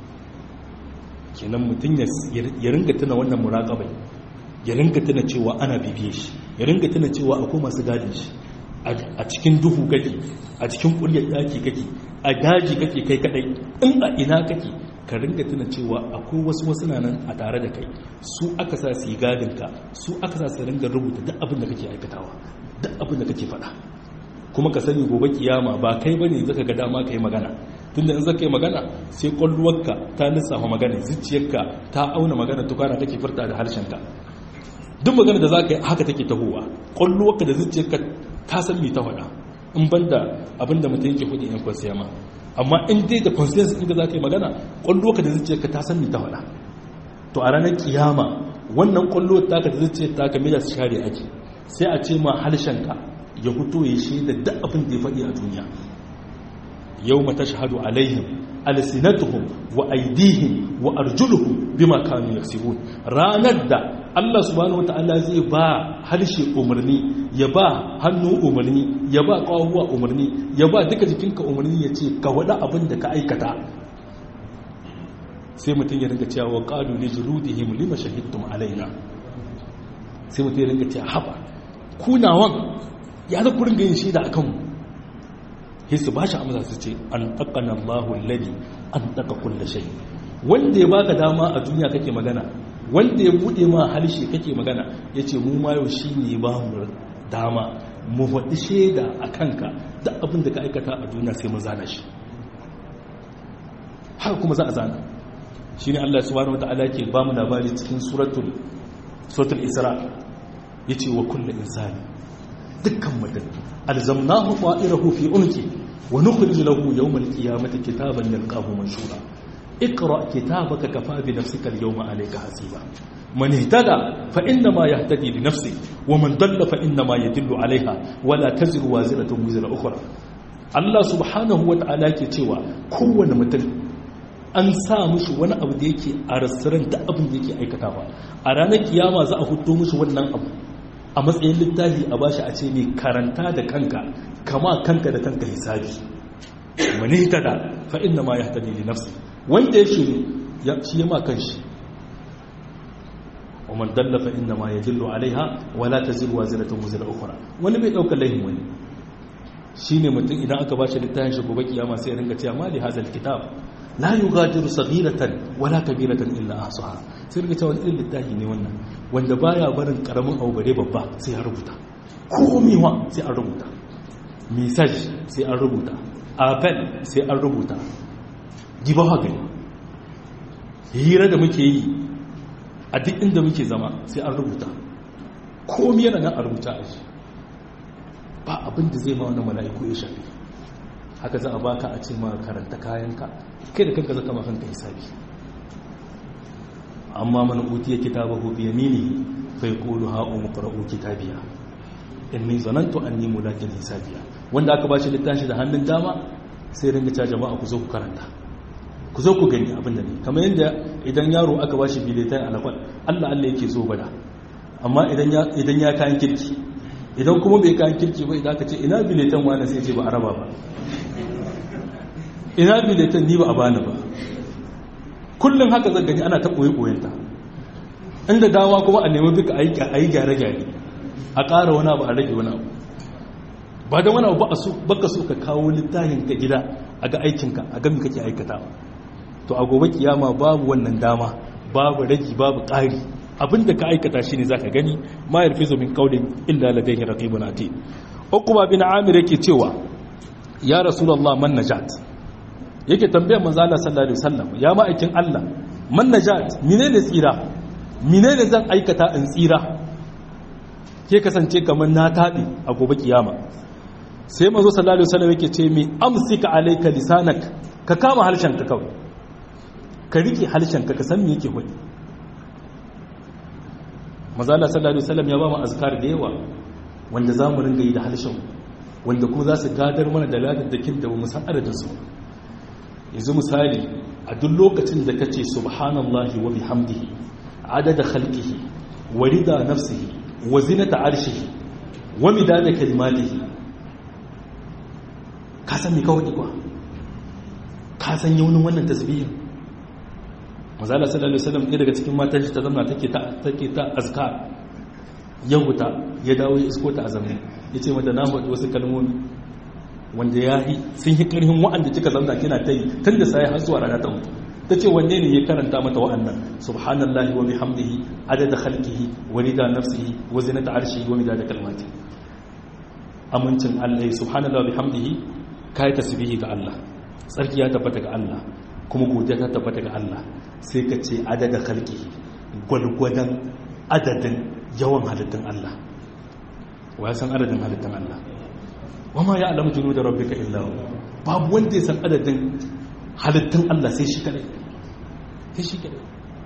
kenan mutum ya ringa tuna wannan muraƙabai ya ringa tuna cewa ana bibiye shi ya ringa tuna cewa akwai masu gadin shi a cikin duhu kake a cikin ƙuryar ɗaki kake a daji kake kai kadai in a ina kake ka ringa tuna cewa akwai wasu wasu na nan a tare da kai su aka sa su yi gadinka su aka sa su ringa rubuta duk abin da kake aikatawa duk abin da kake faɗa kuma ka sani gobe kiyama ba kai bane zaka ga dama kai magana tunda in zaka yi magana sai kwalluwarka ta lissafa magana zuciyarka ta auna magana tukana kake furta da harshenka duk magana da zaka yi haka take tahowa kwalluwarka da zuciyarka ta san me ta faɗa in banda abinda mutum yake hudu yan kwasiya ma amma in dai da conscience ɗin da zaka yi magana kwalluwarka da zuciyarka ta san me ta faɗa to a ranar kiyama wannan kwalluwar taka da zuciyar taka me da su share ake sai a ce ma harshenka ya fito ya shaida duk abin da ya faɗi a duniya yau mata shahadu alaihim alsinatuhum wa aidihim wa arjuluhum bima kanu yaksibun ranar da Allah subhanahu wata'ala zai ba harshe umarni ya ba hannu umarni ya ba kawuwa umarni ya ba duka jikinka umarni ya ce ka wada abin da ka aikata sai mutum ya ringa cewa qalu li juludihim lima shahidtum alaina sai mutum ya ringa cewa haba kunawan ya za ku ringa yin shaida a kanmu sai su ba shi amsa su ce an taƙana Allahu ladi an taƙa kulle shai wanda ya baka dama a duniya kake magana wanda ya buɗe ma harshe kake magana ya ce mu ma yau shi ne ba mu dama mu faɗi shaida a kanka duk abin da ka aikata a duniya sai mun zana shi haka kuma za a zana shi ne Allah subhanahu wata'ala ke ba mu labari cikin suratul suratul isra ya ce wa kulle insani dukkan mutum alzamnahu ta'irahu fi unki wa nukhrij lahu yawm al-qiyamati kitaban yalqahu manshura اقرا كتابك كفى بنفسك اليوم عليك حسيبا من اهتدى فانما يهتدي لنفسه ومن ضل فانما يدل عليها ولا تزر وازره وزر اخرى Allah subhanahu wa ta'ala ke cewa kowane mutum an sa mushi wani abu da yake a rassiran da abin da yake aikatawa a ranar kiyama za a fito mushi wannan abu a matsayin littafi a bashi a ce ne karanta da kanka kama kanka da kanka hisabi mani ta da fa inna ma yahtadi li nafsi wanda ya shiru ya shi ya ma kanshi wa man dalla fa inna ma yadullu alaiha wa la taziru waziratan wazira ukhra wani bai dauka laihin wani shine mutum idan aka bashi littafin shi gobe kiyama sai ya ringa cewa mali hazal kitab la yughadiru saghiratan wala kabiratan illa ahsaha sai ringa cewa irin littafi ne wannan wanda baya barin karamin abu bare babba sai ya rubuta komewa sai an rubuta message sai an rubuta appel sai an rubuta giba haka hira da muke yi a duk inda muke zama sai an rubuta komi yana nan a rubuta a shi ba abin da zai ma wani mala'iku ya shafi haka za a baka a ce ma karanta kayanka kai da kanka zaka ma kanka hisabi amma man utiya kitabahu bi yamini fa yaqulu ha umqra'u kitabiya inni zanantu anni mulakin hisabiya wanda aka bashi littafi da hannun dama sai ringa ta jama'a ku zo ku karanta ku zo ku gani abin da ne kamar yadda idan yaro aka bashi biletan alakwal Allah Allah yake zo bada amma idan ya idan ya kayan kirki idan kuma bai kayan kirki ba idan aka ce ina biletan wani sai ce ba araba ba ina biletan ni ba a bani ba kullum haka zan gani ana ta ɓoye-ɓoyenta inda dama kuma a nemi duka a yi gyare-gyare a ƙara wani abu a rage wani abu ba da wani abu ba ka so ka kawo littafin ka gida a ga aikinka a gami kake aikata to a gobe kiyama babu wannan dama babu ragi babu ƙari abinda ka aikata shi ne za ka gani ma yarfi zo min kaulin illa ladaihi raqibun atid uqba bin amir yake cewa ya rasulullah man najat yake tambayar manzo Allah sallallahu alaihi wasallam ya ma'aikin Allah man najat menene tsira menene zan aikata in tsira ke kasance kamar na tabi a gobe kiyama sai manzo sallallahu alaihi wasallam yake ce mi amsika alayka lisanak ka kama harshen ka kawai ka rike harshen ka ka san me yake hudi manzo Allah sallallahu alaihi wasallam ya ba mu azkar da yawa wanda zamu ringa yi da harshen wanda kuma za su gadar mana da ladadakin da ba mu san adadin su yanzu misali a duk lokacin da kace subhanallahi wa bihamdihi adada khalqihi wa rida nafsihi wa zinata arshihi wa midada kalimatihi ka san me kawai kwa ka san yaunin wannan tasbihin mazala sallallahu alaihi wasallam ɗaya daga cikin matan shi ta zama take ta take ta azkar ya huta ya dawo ya isko ta a zamani yace mata na faɗi wasu kalmomi wanda ya yi sun yi ƙarfin wa'anda kika zamna kina ta yi tun da sai har zuwa rana ta mutu ta ce wanne ne ya karanta mata wa'annan subhanallahi wa bihamdihi adada khalqihi wa rida nafsihi wa zinata arshihi wa midada kalmati amincin Allah subhanallahi wa bihamdihi kai tasbihi ga Allah tsarki ya tabbata ga Allah kuma godiya ta tabbata ga Allah sai ka ce adada khalqihi gwalgwadan adadin yawan halittun Allah wa ya san adadin halittun Allah wama ya alamu junu da rabbika illa babu wanda ya san adadin halittun Allah sai shi kadai sai shi kadai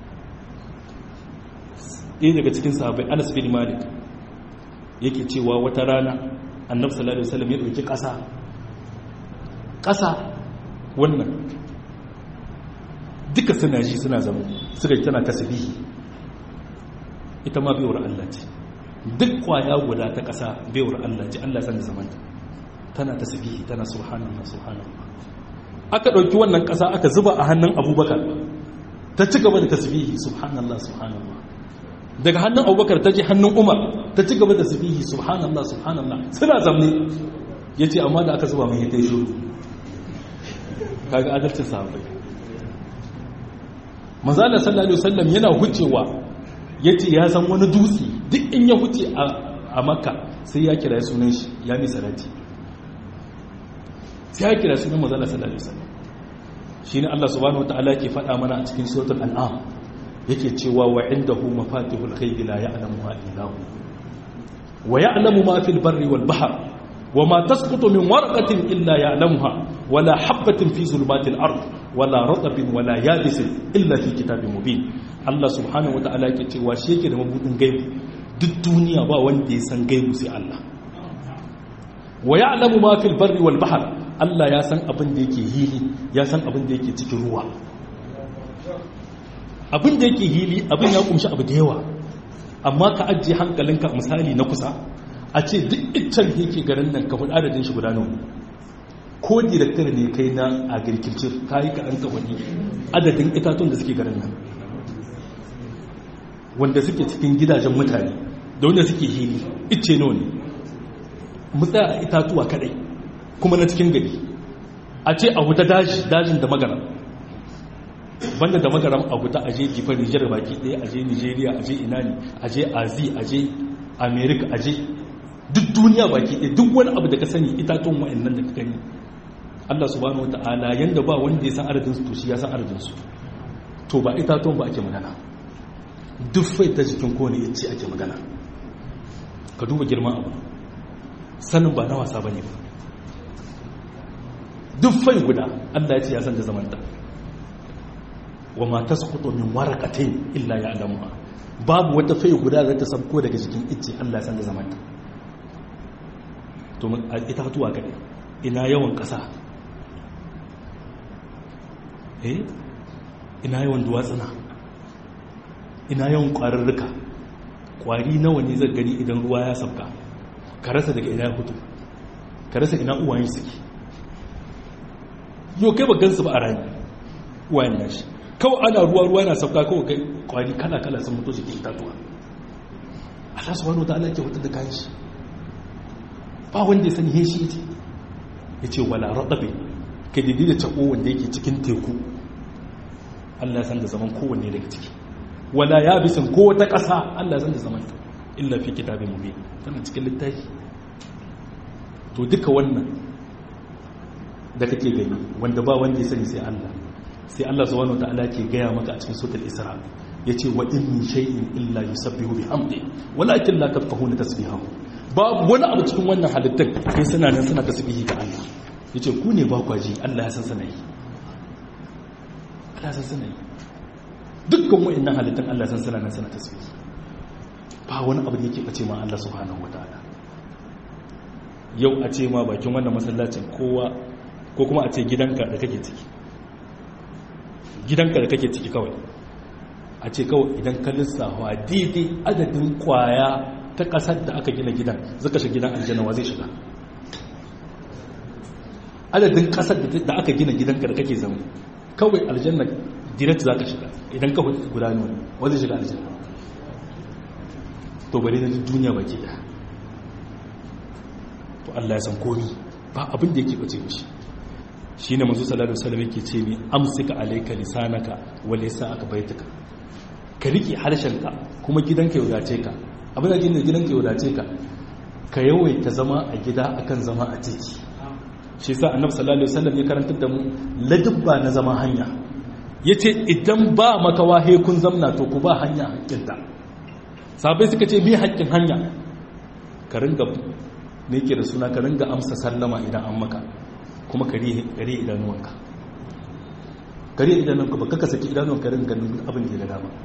ɗaya daga cikin sahabbai Anas bin Malik yake cewa wata rana Annabi sallallahu alaihi wasallam ya dauki ƙasa ƙasa wannan duka suna ji suna zama suka tana tasbihi ita ma baiwar Allah ce duk kwaya guda ta ƙasa baiwar Allah ce Allah san da zamanta tana tasbihi tana subhanallah subhanallah aka dauki wannan kasa aka zuba a hannun abubakar ta ci gaba da tasbihi subhanallah subhanallah daga hannun abubakar ta ji hannun umar ta ci gaba da tasbihi subhanallah subhanallah suna zamne yace amma da aka zuba mai yayi shiru kaga adalcin sahabbai manzo Allah sallallahu alaihi wasallam yana hucewa yace ya san wani dutse duk in ya huce a makka sai ya kira sunan shi ya mi salati sai ya kira sunan mazala sallallahu alaihi wasallam shine Allah subhanahu wataala yake faɗa mana a cikin suratul an'am yake cewa wa indahu mafatihul ghaibi la ya'lamuha illa hu wa ya'lamu ma fil barri wal bahr wa ma tasqutu min warqatin illa ya'lamuha wala habatin fi zulumatil ard wala ratbin wala yabisin illa fi kitabin mubin Allah subhanahu wataala yake cewa shi yake da mabudin gaibi duk duniya ba wanda ya san gaibu sai Allah wa ya'lamu ma fil barri wal bahr Allah ya san abin da yake hili ya san abin da yake cikin ruwa abin da yake hili abin ya kumshi abu da yawa amma ka ajiye hankalinka misali na kusa a ce duk iccen da yake garin nan ka adadin shi guda nawa ko director ne kai na agriculture ka yi kaɗan ka wani adadin itatun da suke garin nan wanda suke cikin gidajen mutane da wanda suke hili icce nawa ne mutsa a itatuwa kadai kuma na cikin gari a ce a wuta daji dajin da magaram banda da magaram a wuta aje jifar nijar baki daya aje nigeria aje inani aje azi aje america aje duk duniya baki daya duk wani abu da ka sani itatuwan wa'annan da ka gani allah subhanahu wa ta'ala yanda ba wanda ya san adadin su to shi ya san adadin su to ba itatuwan ba ake magana duk fai ta jikin kowane ya ce ake magana ka duba girman abu sanin ba na wasa ba ne ba duk fai guda allah ya ce ya san da zamanta wa ma ta sukuto min warakatain illa ya alamuwa babu wata fai guda za ta sabko daga jikin ice allah ya san da zamanta to ita hatuwa kaɗai ina yawan ƙasa eh ina yawan duwatsuna ina yawan ƙwararruka ƙwari nawa ne zai gani idan ruwa ya sabka ka rasa daga ina ya fito ka rasa ina uwayen suke yau kai ba gansu ba a rani uwayen nashi kawai ana ruwa ruwa na sabka kawai kai ƙwari kala kala sun mutu jikin tatuwa Allah subhanahu wa ta'ala ke hutar da kayan shi ba wanda ya sani he shi ita ya ce wala raɗabe ka didi da taɓo wanda yake cikin teku Allah ya san da zaman kowanne daga ciki wala ya bisan ko wata ƙasa Allah zan da zamanta illa fi kitabin mubin tana cikin littafi to duka wannan da kake gani wanda ba wanda ya sani sai Allah sai Allah subhanahu wataala ke gaya maka a cikin suratul isra yace wa in min shay'in illa yusabbihu bihamdi walakin la tafqahuna tasbihahu babu wani abu cikin wannan halittun sai suna nan suna tasbihi ga Allah yace ku ne ba kwaji Allah ya san sanayi Allah ya san sanayi dukkan wa'annan halittun Allah san suna nan suna tasbihi ba wani abu da yake bace ma Allah subhanahu wataala yau a ce ma bakin wannan masallacin kowa ko kuma a ce gidanka da kake ciki gidanka da kake ciki kawai a ce kawai idan ka lissafa daidai adadin kwaya ta kasar da aka gina gidan zaka shiga gidan aljanna wa zai shiga adadin kasar da aka gina gidanka da kake zama kawai aljanna direct za ka shiga idan ka gudanu wani wa zai shiga aljanna to bari na duniya baki da to Allah ya san komi ba abin da yake bace mishi shine manzo sallallahu alaihi wasallam yake ce ni amsika alayka lisanaka wa lisanaka baitaka ka rike harshenka kuma gidanka ya wadace ka abin da gina gidanka ya wadace ka ka yawaita zama a gida akan zama a titi shi yasa annabi sallallahu alaihi wasallam ya karantar da mu ladabba na zama hanya yace idan ba makawa he kun zamna to ku ba hanya hakkinta sabai suka ce me hakkin hanya ka ringa ne ke da suna ka ringa amsa sallama idan an maka kuma kare idanuwanka kare idanuwanka ba kaka saki idanuwanka ringa ganin abin da ya dama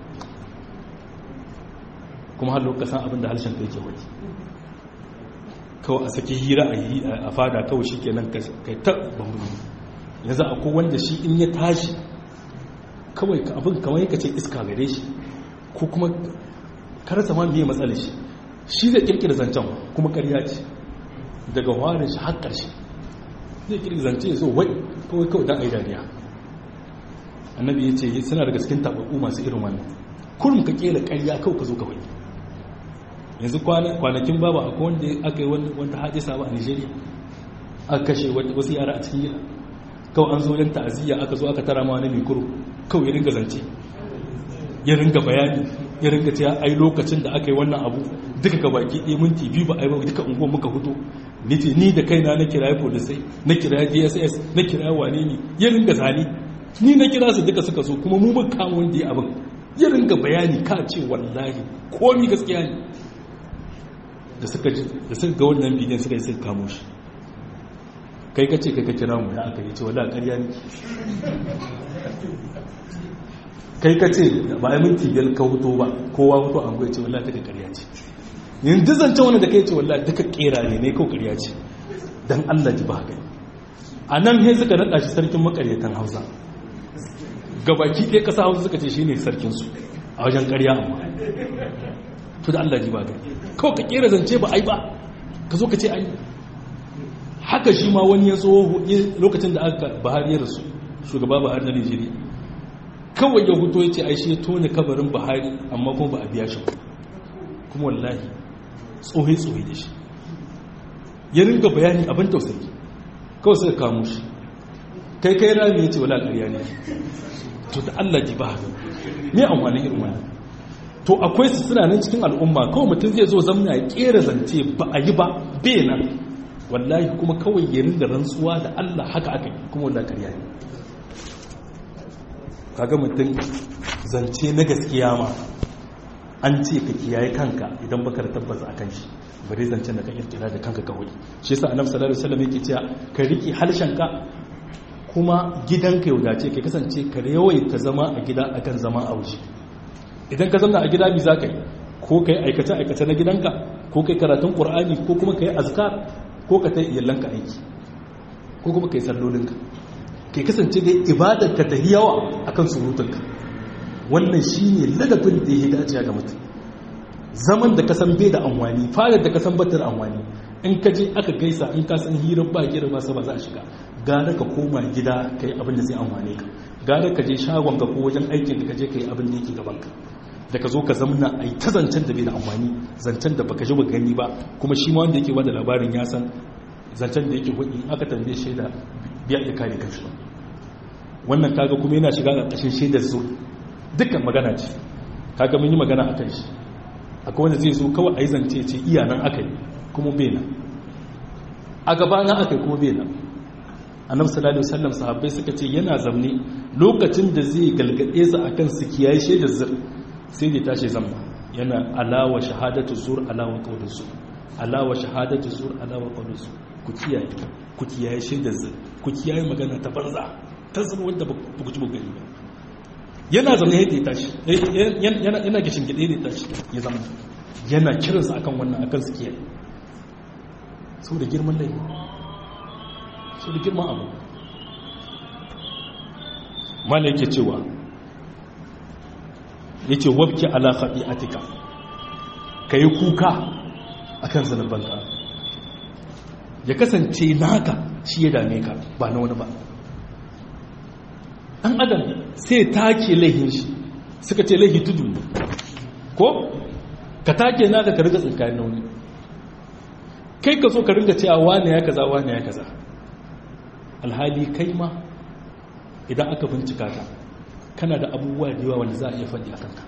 kuma har lokacin abin da harshen ka yake waje kawai a saki hira a fada kawai shi kenan kai ta bambam yanzu akwai wanda shi in ya tashi kawai abin kamar yaka ce iska gare shi ko kuma karasa ma biye matsalar shi shi zai kirkira zancen kuma karya ce daga warin shi har ƙarshe zai kirkira zance ya zo wai kawai kawai don aidaniya annabi ya ce suna daga cikin taɓaɓɓu masu irin wannan kurum ka ƙera ƙarya kawai ka zo ka wani yanzu kwanakin babu akwai wanda aka yi wanda hadisa ba a nigeria aka kashe wasu yara a cikin gida kawai an zo yan ta'aziyya aka zo aka tara ma wani mai kuro kawai ya ringa zance ya ringa bayani ya ringa cewa ai lokacin da aka yi wannan abu duka ga baki ɗaya minti biyu ba a yi ba duka unguwar muka fito ni ce ni da kaina na kiraye polisai na kiraye dss na kiraye wane ne ya ringa zane ni na kira su duka suka so kuma mu muka kama wanda ya abin ya ringa bayani ka ce wallahi komi gaskiya ne da suka ga wannan bidiyon suka yi suka kamo shi kai ka ce kai ka kira mu da aka yi ce wala ƙarya ne kai ka ce ba a minti biyar ka hutu ba kowa hutu an goya ce wala duka ƙarya ce yanzu zancen wani da kai ce wala duka ƙera ne ne kawai ƙarya ce don allah ji ba haka a nan he suka naɗa shi sarkin makaryatan hausa gabaki ɗaya ƙasa hausa suka ce shi ne sarkinsu a wajen ƙarya amma to da allah ji ba haka kawai ka kera zance ba ai ba ka zo ka ce ai haka shi ma wani ya zo lokacin da aka bahari ya rasu shugaba bahari na nigeria kawai ya huto ya ce ai shi ya tone kabarin bahari amma kuma ba a biya shi kuma wallahi tsohe-tsohe da shi ya ringa bayani abin tausayi kawai suka kamo shi kai kai rami ya ce wala ƙarya ne to da allah ji ba haka me amfanin irin wani to akwai su suna nan cikin al'umma kawai mutum zai zo zamna ya kera zance ba a yi ba bai nan wallahi kuma kawai ya rinda rantsuwa da Allah haka aka yi kuma wallahi karya ne kaga mutum zance na gaskiya ma an ce ka kiyaye kanka idan baka da tabbas akan shi bare zancen da ka kirkira da kanka kawai shi yasa annabi sallallahu alaihi wasallam yake cewa ka riki harshenka kuma gidanka ya wadace ka kasance ka yawaita zama a gida akan zama a waje idan ka zama a gida bi za ka yi ko ka yi aikace-aikace na gidanka ko ka yi karatun ƙur'ani ko kuma ka yi azkar ko ka ta iyalanka aiki ko kuma ka yi sallolinka ka kasance dai ibadar ka ta yi yawa a kan surutunka wannan shi ne ladabin da ya dace ga mutum zaman da ka san bai da amwani fadar da ka san batar amwani in ka je aka gaisa in ka san hirar ba gira ba sa ba za a shiga gara ka koma gida ka yi abin da zai amwane ka gara ka je shagon ka ko wajen aikin da ka je ka yi abin da yake gaban ka da ka zo ka zamna a yi ta zancen da bai da amfani zancen da baka ji ba gani ba kuma shi ma wanda yake bada labarin ya san zancen da yake hudu aka tambaye shaida biya iya kare kanshi ba wannan kaga kuma yana shiga ƙarƙashin shaidar zo dukkan magana ce kaga mun yi magana akan shi akwai wanda zai zo kawai a yi zance ce iya nan aka yi kuma bai nan a gaba na aka yi kuma bai nan annabi sallallahu alaihi wasallam sahabbai suka ce yana zamne lokacin da zai galgade su akan su kiyaye shaidar zur sai da tashi zamba yana alawa shahadatu zur alawa qawlin zur alawa shahadatu zur alawa qawlin zur ku kiyaye ku kiyaye shaidar zur ku kiyaye magana ta banza ta zama wanda ba ku ji ba gani ba yana zama yadda ya tashi yana yana gishin gide da tashi ya zama yana kiransa akan wannan akan su kiyaye saboda girman laifi sau da girman abu mala yake cewa yace wabki ala khati'atika kai kuka akan zanubanka ya kasance naka shi ya dame ka ba na wani ba ɗan adam sai take laihin shi suka ce laihi tudu ne ko ka take naka ka riga tsinkayen na wani kai ka so ka ringa cewa wane ya kaza wane ya kaza alhali kai ma idan aka bincika ka kana da abubuwa da yawa wanda za a iya faɗi a kanka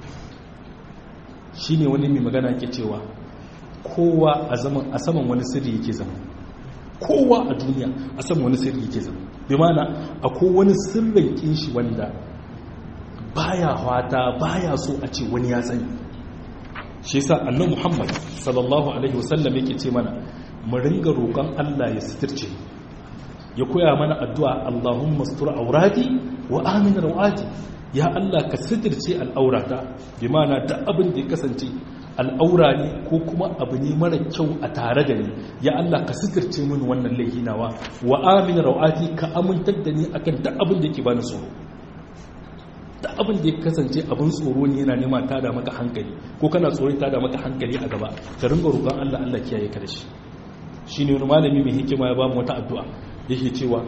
shi ne wani mai magana ke cewa kowa a saman wani sirri yake zama kowa a duniya a saman wani sirri yake zama bi mana akwai wani sirrin kinshi wanda baya hwata baya so a ce wani ya sani shi yasa annabi Muhammad sallallahu alaihi wasallam yake ce mana mu ringa roƙon Allah ya sitirce ya koya mana addu'a Allahumma sutur aurati wa amin rawati ya Allah ka sitirce al'aurata bi mana duk abin da ya kasance al'aura ne ko kuma abu ne mara kyau a tare da ni ya Allah ka sitirce mini wannan laifi nawa wa amin rawati ka amintar da ni akan duk abin da yake bani tsoro da abin da ya kasance abin tsoro ne yana nema ta da maka hankali ko kana tsoro ta da maka hankali a gaba ka ringa roƙon Allah Allah kiyaye ka da shi shine wani malami mai hikima ya ba mu wata addu'a yake cewa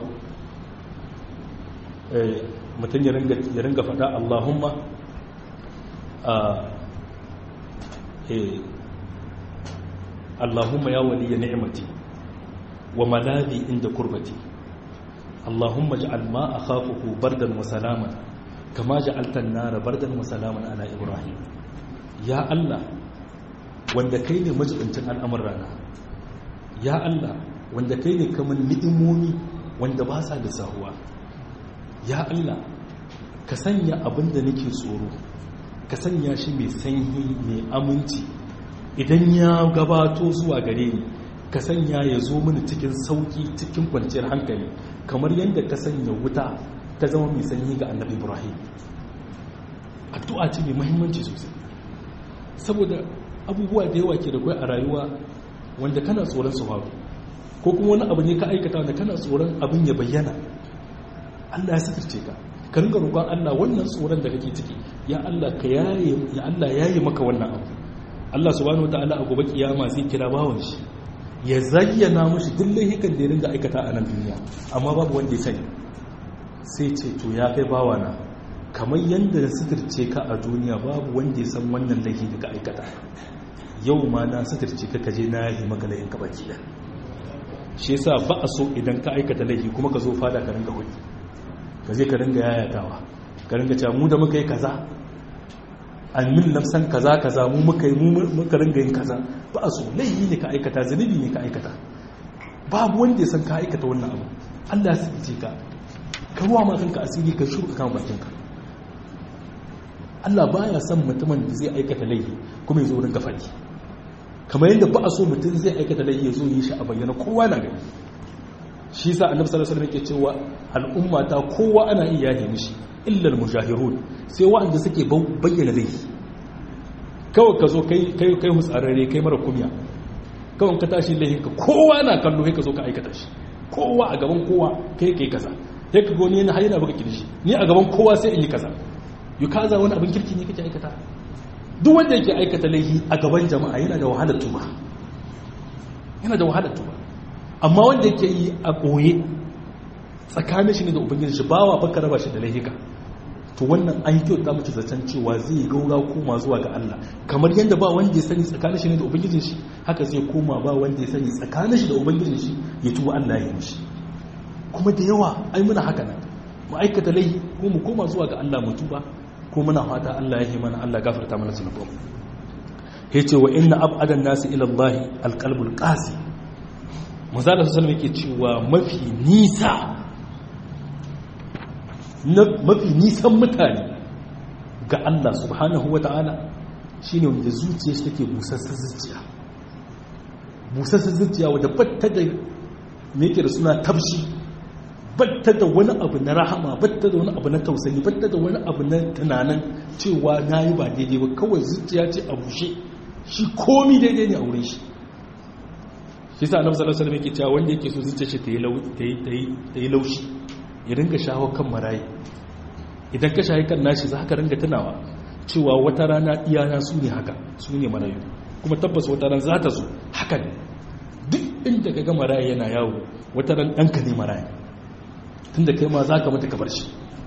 eh mutum ya ringa ya ringa faɗa Allahumma a eh Allahumma ya waliya ni'mati wa maladi inda kurbati Allahumma ij'al ma akhafuhu bardan wa salaman kama ja'altan nara bardan wa salaman ala ibrahim ya Allah wanda kai ne majibincin al'amuran rana ya Allah wanda kai ne kamar ni'imomi wanda ba sa da sahuwa ya Allah ka sanya abin da nake tsoro ka sanya shi mai sanyi mai aminci idan ya gabato zuwa gare ni ka sanya ya zo mini cikin sauki cikin kwanciyar hankali kamar yadda ka sanya wuta ta zama mai sanyi ga annabi ibrahim addu'a ce mai mahimmanci sosai saboda abubuwa da yawa ke da kwai a rayuwa wanda kana tsoron su faru ko kuma wani abu ne ka aikata wanda kana tsoron abin ya bayyana allah ya sitirce ka ka ringa roƙon allah wannan tsoron da kake ciki ya allah ka yaye ya allah yaye maka wannan abu allah subhanahu wataala a gobe kiyama zai kira bawan shi ya zayyana mushi duk laifukan da ya ringa aikata a nan duniya amma babu wanda ya sani sai ce to ya kai bawana kamar yadda na suturce ka a duniya babu wanda ya san wannan laifi da ka aikata yau ma na suturce ka kaje na yi maka laifin ka baki da shi yasa ba a so idan ka aikata laifi kuma ka zo fada ka ringa hoki ka je ka ringa yayatawa ka ringa cewa mu da muka yi kaza an min nafsan kaza kaza mu muka yi mu muka ringa yin kaza ba a so laifi ne ka aikata zunubi ne ka aikata babu wanda ya san ka aikata wannan abu Allah ya suturce ka ka ruwa ma kanka asiri ka shuru kan bakinka Allah baya son mutumin da zai aikata laifi kuma ya zo rinka faɗi kamar yadda ba a so mutum zai aikata laifi ya zo yi shi a bayyana kowa na gani shi sa annabi sallallahu alaihi wasallam yake cewa al'umma ta kowa ana iya yahe mishi illa al-mujahirun sai wa'anda suke bayyana laifi kawai ka zo kai kai kai hutsararre kai mara kumya kawai ka tashi laifin ka kowa na kallo kai ka zo ka aikata shi kowa a gaban kowa kai kai kaza sai ka goni yana hayana baka kirshi ni a gaban kowa sai in yi kaza yi kaza wani abin kirki ne kake aikata duk wanda yake aikata laifi a gaban jama'a yana da wahalar tuba yana da wahalar tuba amma wanda yake yi a ɓoye tsakanin shi ne da ubangiji shi bawa baka raba shi da laihika to wannan an yi kyauta mace zaton cewa zai gaura koma zuwa ga Allah kamar yadda ba wanda ya sani tsakanin shi ne da ubangijin shi haka zai koma ba wanda ya sani tsakanin shi da ubangijin shi ya tuba Allah ya yi mishi kuma da yawa ai muna haka nan mu aikata laifi ko mu koma zuwa ga Allah mu tuba ko muna fata Allah ya yi mana Allah gafarta mana zunubanmu yace wa inna abadan nasi ila Allah alqalbul qasi manzala sallallahu alaihi yake cewa mafi nisa mafi nisan mutane ga Allah subhanahu wata'ala shine wanda zuciya shi take busassar zuciya busassar zuciya wadda batta da me yake da suna tabshi batta da wani abu na rahama batta da wani abu na tausayi batta da wani abu na tunanin cewa na yi ba daidai ba kawai zuciya ce a bushe shi komi daidai ne a wurin shi shi sa annabi sallallahu alaihi wasallam yake cewa wanda yake so zuciya shi ta yi laushi ya rinka shawo kan marayi idan ka shayi kan nashi za ka ringa tunawa cewa wata rana iyana su ne haka su ne marayu kuma tabbas wata ran za ta zo haka ne duk inda ka ga maraya yana yawo wata ran ɗanka ne maraya tun da kai ma za ka mutu ka bar shi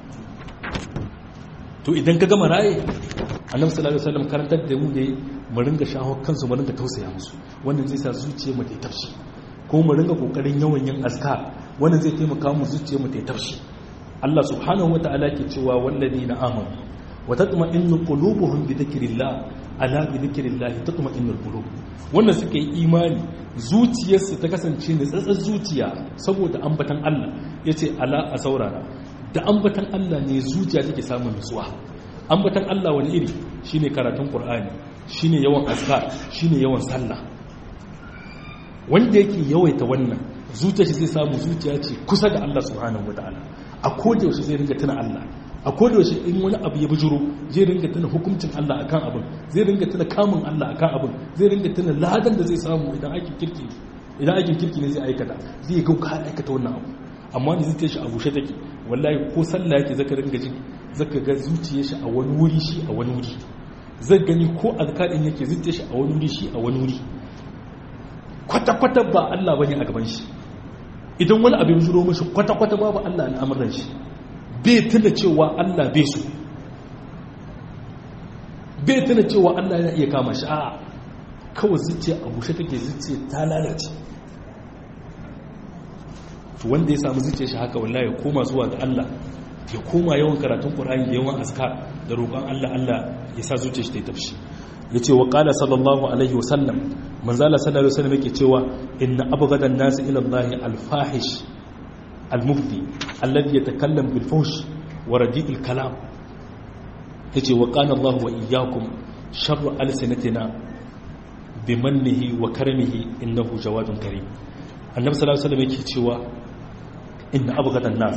to idan ka ga maraye annabi sallallahu alaihi wasallam karantar da mu ne mu ringa shaho kansu mu ringa tausaya musu wannan zai sa zuciyar mu ta tafshi ko mu ringa kokarin yawan yin azkar wannan zai taimaka mu zuciyar mu ta tafshi Allah subhanahu wataala ke cewa walladina amanu wa tatma'innu qulubuhum bi dhikrillah ala bi dhikrillah tatma'innul qulub wannan suke yi imani zuciyarsu ta kasance ne tsatsar zuciya saboda ambatan Allah yace ala a saurara da ambatan Allah ne zuciya take samun nutsuwa ambatan Allah wani iri shine karatun Qur'ani shine yawan azkar shine yawan sallah wanda yake yawaita wannan zuciya shi zai samu zuciya ce kusa da Allah subhanahu wataala a koda yaushe zai ringa tuna Allah a koda yaushe in wani abu ya bujuro zai ringa tuna hukuncin Allah akan abin zai ringa tuna kamun Allah akan abin zai ringa tuna ladan da zai samu idan aikin kirki idan aikin kirki ne zai aikata zai ga ka aikata wannan abu amma da zuciyar shi a bushe take wallahi ko sallah yake zaka ringa ji zaka ga zuciyar shi a wani wuri shi a wani wuri zai gani ko azkarin yake zuciyar shi a wani wuri shi a wani wuri kwata kwata ba Allah bane a gaban shi idan wani abin zuro mashi kwata kwata babu Allah al'amuran shi bai tuna cewa Allah bai so bai tuna cewa Allah yana iya kama shi a kawai zuciya a bushe take zuciya ta lalace to wanda ya samu zuciya shi haka wallahi ya koma zuwa ga Allah ya koma yawan karatun Qur'ani da yawan azkar da roƙon Allah Allah ya sa zuciya shi ta tafshi yace wa qala sallallahu alaihi wa sallam manzo Allah sallallahu alaihi wasallam yake cewa inna abghada an-nas ila Allah al-fahish al-mubdi alladhi yatakallam bil fuhsh wa radi'il kalam yace wa qala Allah wa iyyakum sharru alsinatina bimannihi wa karamihi innahu jawadun karim annabi sallallahu alaihi wasallam yake cewa inna abghadan nas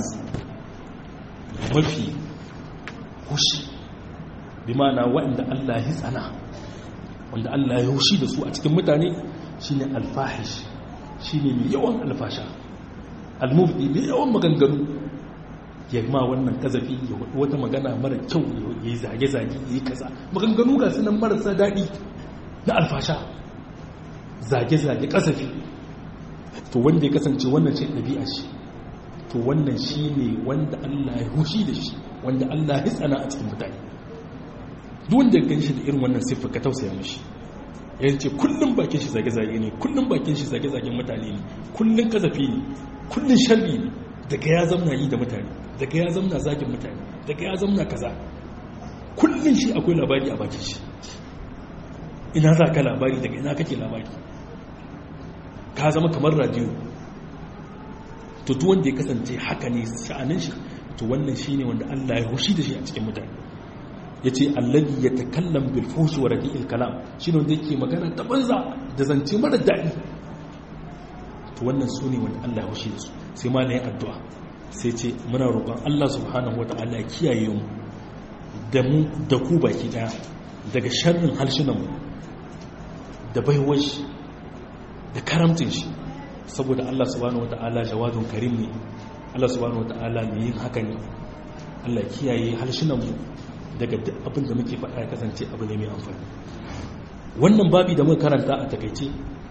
mafi hushi bi ma'ana wanda Allah ya tsana wanda Allah ya hushi da su a cikin mutane shine alfahish shine mai yawan alfasha almufdi mai yawan maganganu ya ma wannan kazafi ya wata magana mara kyau ya yi zage-zage ya yi kaza maganganu ga sunan marasa daɗi na alfasha zage-zage kasafi to wanda ya kasance wannan ce ɗabi'a shi to wannan shi ne wanda Allah ya hushi da shi wanda Allah ya tsana a cikin mutane duk wanda ya ganshi da irin wannan siffa ka tausaya mishi ya ce kullum bakin shi zage-zage ne kullum bakin shi zage-zagen mutane ne kullum kazafi ne kullum sharri ne daga ya zamna yi da mutane daga ya zamna zagin mutane daga ya zamna kaza kullum shi akwai labari a bakin shi ina za ka labari daga ina kake labari ka zama kamar radiyo to duk wanda ya kasance haka ne sha'anin shi to wannan shine wanda Allah ya hushi da shi a cikin mutane yace allazi yatakallam bil fuhsh wa radi'il kalam shine wanda yake magana ta banza da zance mara daɗi to wannan sune wanda Allah ya hushi da su sai ma ne addu'a sai ce muna roƙon Allah subhanahu wataala ya kiyaye mu da mu da ku baki daya daga sharrin halshunan mu da baiwar shi da karamcin shi saboda Allah subhanahu wata'ala jawadun karim ne Allah subhanahu wata'ala mai yin haka ne Allah kiyaye harshenmu daga duk abin da muke faɗa ya kasance abu ne mai amfani wannan babi da muka karanta a takaice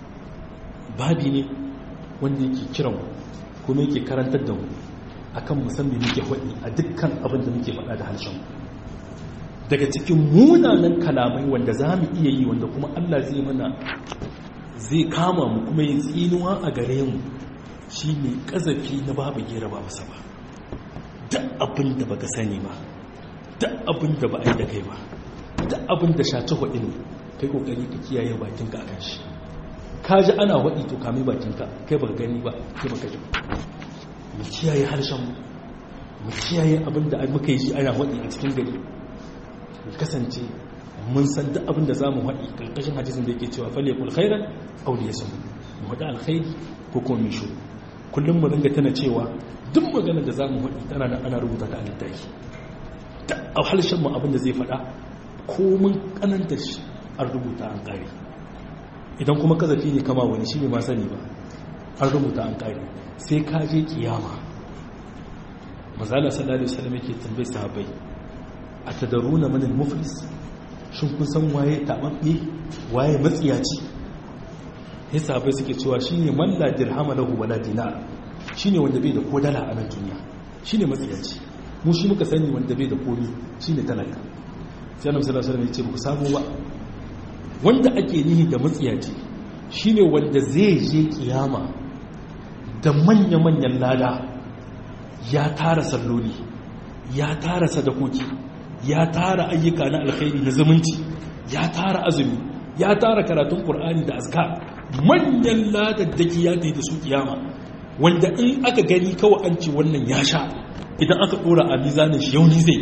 babi ne wanda yake kiran kuma yake karantar da mu akan musamman muke faɗi a dukkan abin da muke faɗa da harshen daga cikin munanan kalamai wanda za mu iya yi wanda kuma Allah zai mana zai kama mu kuma yin tsinuwa a gare mu shi ne ƙazafi na babu gera ba masa ba duk abin da baka sani ba duk abin da ba a yi da kai ba duk abin da shaci haɗi ne kai ƙoƙari ka kiyaye bakinka a kan shi ka ji ana haɗi to kame bakinka kai baka gani ba kai baka ji mu kiyaye harshen mu mu kiyaye abin da muka yi shi ana haɗi a cikin gari mu kasance mun san duk abin da za mu haɗi ƙarƙashin hadisin da yake cewa fale kul khairan auli ya samu mu haɗa alkhairi ko kuma mai shuru kullum mu dinga tana cewa duk magana da za mu haɗi tana nan ana rubuta ta a littafi ta a harshen mu abin da zai faɗa ko mun kananta shi an rubuta an ƙare idan kuma kazafi ne kama wani shi ne ma sani ba an rubuta an ƙare sai ka je kiyama mazala sallallahu alaihi wasallam yake tambaye sahabbai atadaruna man al-muflis shin kun san waye tababbe waye matsiyaci sai sahabbai suke cewa shine man la dirhama lahu wala dinar shine wanda bai da ko dala a nan duniya shine matsiyaci mu shi muka sani wanda bai da komi shine talaka sai annabi sallallahu alaihi wasallam ya ce ku samu ba wanda ake nihi da matsiyaci shine wanda zai je kiyama da manya-manyan lada ya tara salloli ya tara sadakoki ya tara ayyuka na alkhairi na zumunci ya tara azumi ya tara karatun qur'ani da azkar manyan ladaddaki ya tafi da su kiyama wanda in aka gani kawai an ce wannan ya sha idan aka dora a mizanin shi yau ni zai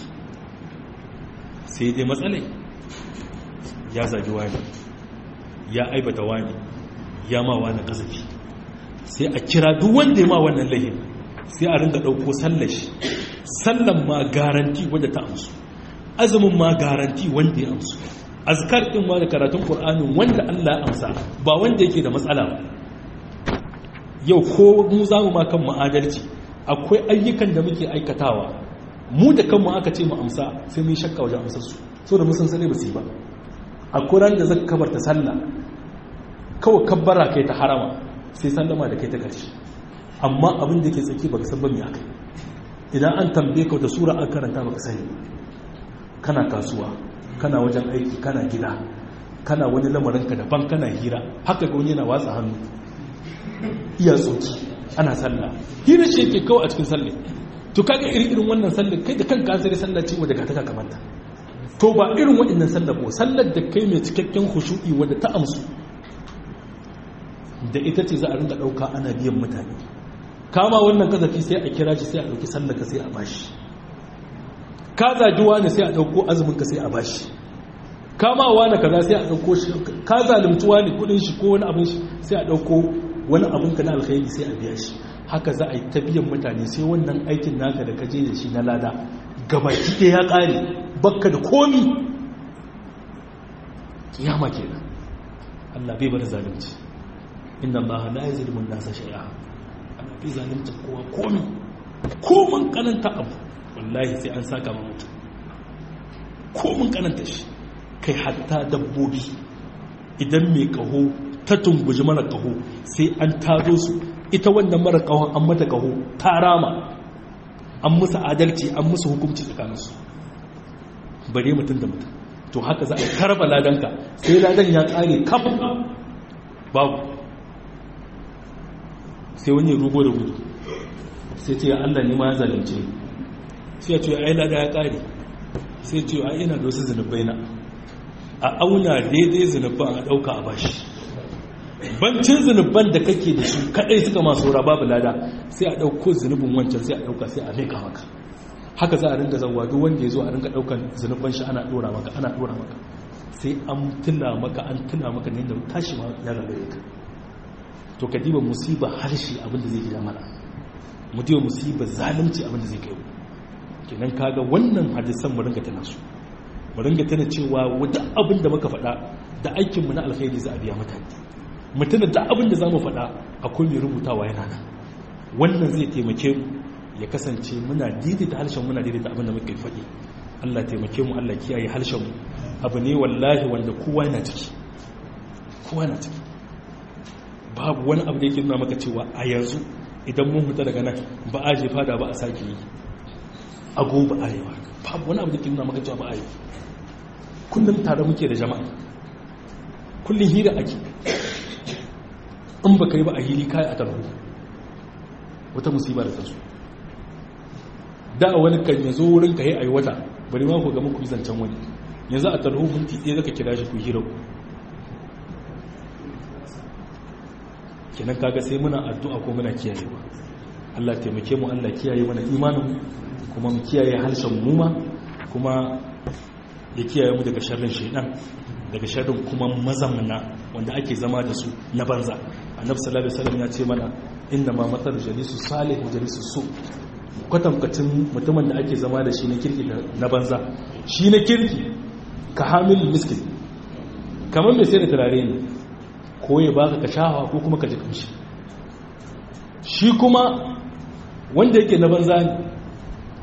sai dai matsalai ya zagi wani ya aibata wani ya ma wani kasafi sai a kira duk wanda ya ma wannan lahin sai a ringa ɗauko sallashi sallan ma garanti wanda ta amsu azumin ma garanti wanda ya amsu azkar ɗin ma da karatun ƙur'anin wanda Allah ya amsa ba wanda yake da matsala ba yau ko mu za mu ma kan ma'adalci akwai ayyukan da muke aikatawa mu da kanmu aka ce mu amsa sai mun shakka wajen amsar su so da musan sani ba su yi ba akwai ran da zaka kabarta sallah kawai kabbara kai ta harama sai sallama da kai ta karshe amma abin da ke tsaki baka san ba me akai idan an tambaye ka da sura an karanta baka sani kana kasuwa kana wajen aiki kana gida kana wani lamarin ka daban kana hira haka ga wani yana watsa hannu iya tsoki ana sallah hira ce yake kawai a cikin sallah to kaga irin irin wannan sallar kai da kanka sai sallah ce wadda ka ta kamanta to ba irin waɗannan sallar ba sallar da kai mai cikakken khushu'i wadda ta amsu da ita ce za a ringa ɗauka ana biyan mutane kama wannan kazafi sai a kira shi sai a ɗauki sallar ka sai a bashi ka zagi wani sai a ɗauko azumin ka sai a bashi kama wani kaza sai a ɗauko shi ka zalunci wani kuɗin shi ko wani abin shi sai a ɗauko wani abin ka na alkhairi sai a biya shi haka za a yi ta biyan mutane sai wannan aikin naka da kaje da shi na lada gabaki ɗaya ya ƙare bakka da komi kiyama kenan Allah bai bar zalunci inna Allah la yazlimu an-nasa shay'a Allah bai zalunci kowa komi komin kananta abu wallahi sai an saka ma mutum komin kananta shi kai hatta dabbobi idan mai kaho ta tunguji mara kaho sai an tado su ita wannan mara kahon an mata kaho ta rama an musu adalci an musu hukunci tsakaninsu bare mutum da mutum to haka za a karba ladanka sai ladan ya kare kafin babu sai wani rugo da gudu sai ce Allah ne ma ya zalunce sai ya ce ai lada ya kare sai ce ai ina da wasu zunubai na a auna daidai zunuban a dauka a bashi bancin zunuban da kake da su kadai suka masu babu lada sai a dauko zunubin wancan sai a dauka sai a meka maka haka za a ringa zanwa duk wanda ya zo a ringa daukan zunuban shi ana dora maka ana dora maka sai an tuna maka an tuna maka ne da tashi ma ya gagare ka to ka diba musiba harshe abinda zai gida mana mu diba musiba zalunci abinda zai kai kenan kaga wannan hadisan mu ringa tana su mu ringa tana cewa wata abin da muka faɗa da aikin mu na alkhairi za a biya mutane mutuna da abin da zamu faɗa akwai mai rubutawa yana nan wannan zai taimake mu ya kasance muna daidaita harshen muna daidaita abin da muka faɗi Allah taimake mu Allah kiyaye harshen mu abu ne wallahi wanda kowa yana ciki kowa yana ciki babu wani abu da yake nuna maka cewa a yanzu idan mun huta daga nan ba a jefa da ba a sake yi a gobe arewa babu wani abu da yake nuna maka cewa ba a yi kullum tare muke da jama'a kullum hira ake in ba ka yi ba a hili kayi a tarho wata musiba da tasu da wani kan yanzu wurin ka yi a yi wata bari ma ku ga muku zancen wani yanzu a tarho minti ɗaya zaka kira shi ku hira ku kenan kaga sai muna addu'a ko muna kiyayewa Allah taimake mu Allah kiyaye mana imanin kuma mu kiyaye harshen mu ma kuma ya kiyaye mu daga sharrin shaidan daga sharrin kuma mazamna wanda ake zama da su na banza annabi sallallahu alaihi wasallam ya ce mana inna ma matal jalisu salih wa jalisu su kwatankwacin mutumin da ake zama da shi na kirki na banza shi na kirki ka hamil miskin kamar mai sai da turare ne ko ya baka ka shahawa ko kuma ka ji kamshi shi kuma wanda yake na banza ne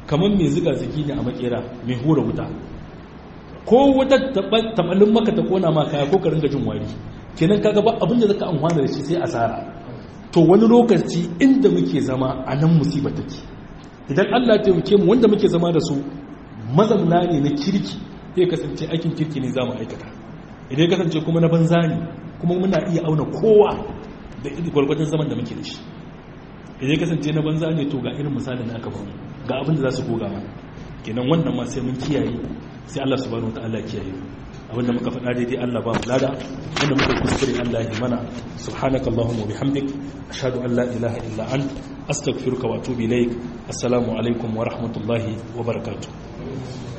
kamar mai ziga zigi ne a makera mai hura wuta ko wata tabalin maka ta kona ma kaya ko ka ringa jin wari kenan kaga ba abin da zaka amfana da shi sai asara to wani lokaci inda muke zama a nan musibar take idan Allah ya taimake mu wanda muke zama da su mazamna ne na kirki zai kasance aikin kirki ne zamu aikata idan ya kasance kuma na banza ne kuma muna iya auna kowa da gwargwadon zaman da muke da shi idan ya kasance na banza ne to ga irin misalin aka bamu ga abin da za su goga mana kenan wannan ma sai mun kiyaye sai Allah subhanahu wataala kiyaye abinda muka faɗa daidai Allah ba mu lada wanda muka kuskure Allah ya mana subhanaka allahumma wa bihamdik ashhadu an la ilaha illa ant astaghfiruka wa atubu ilaik assalamu alaikum wa rahmatullahi wa barakatuh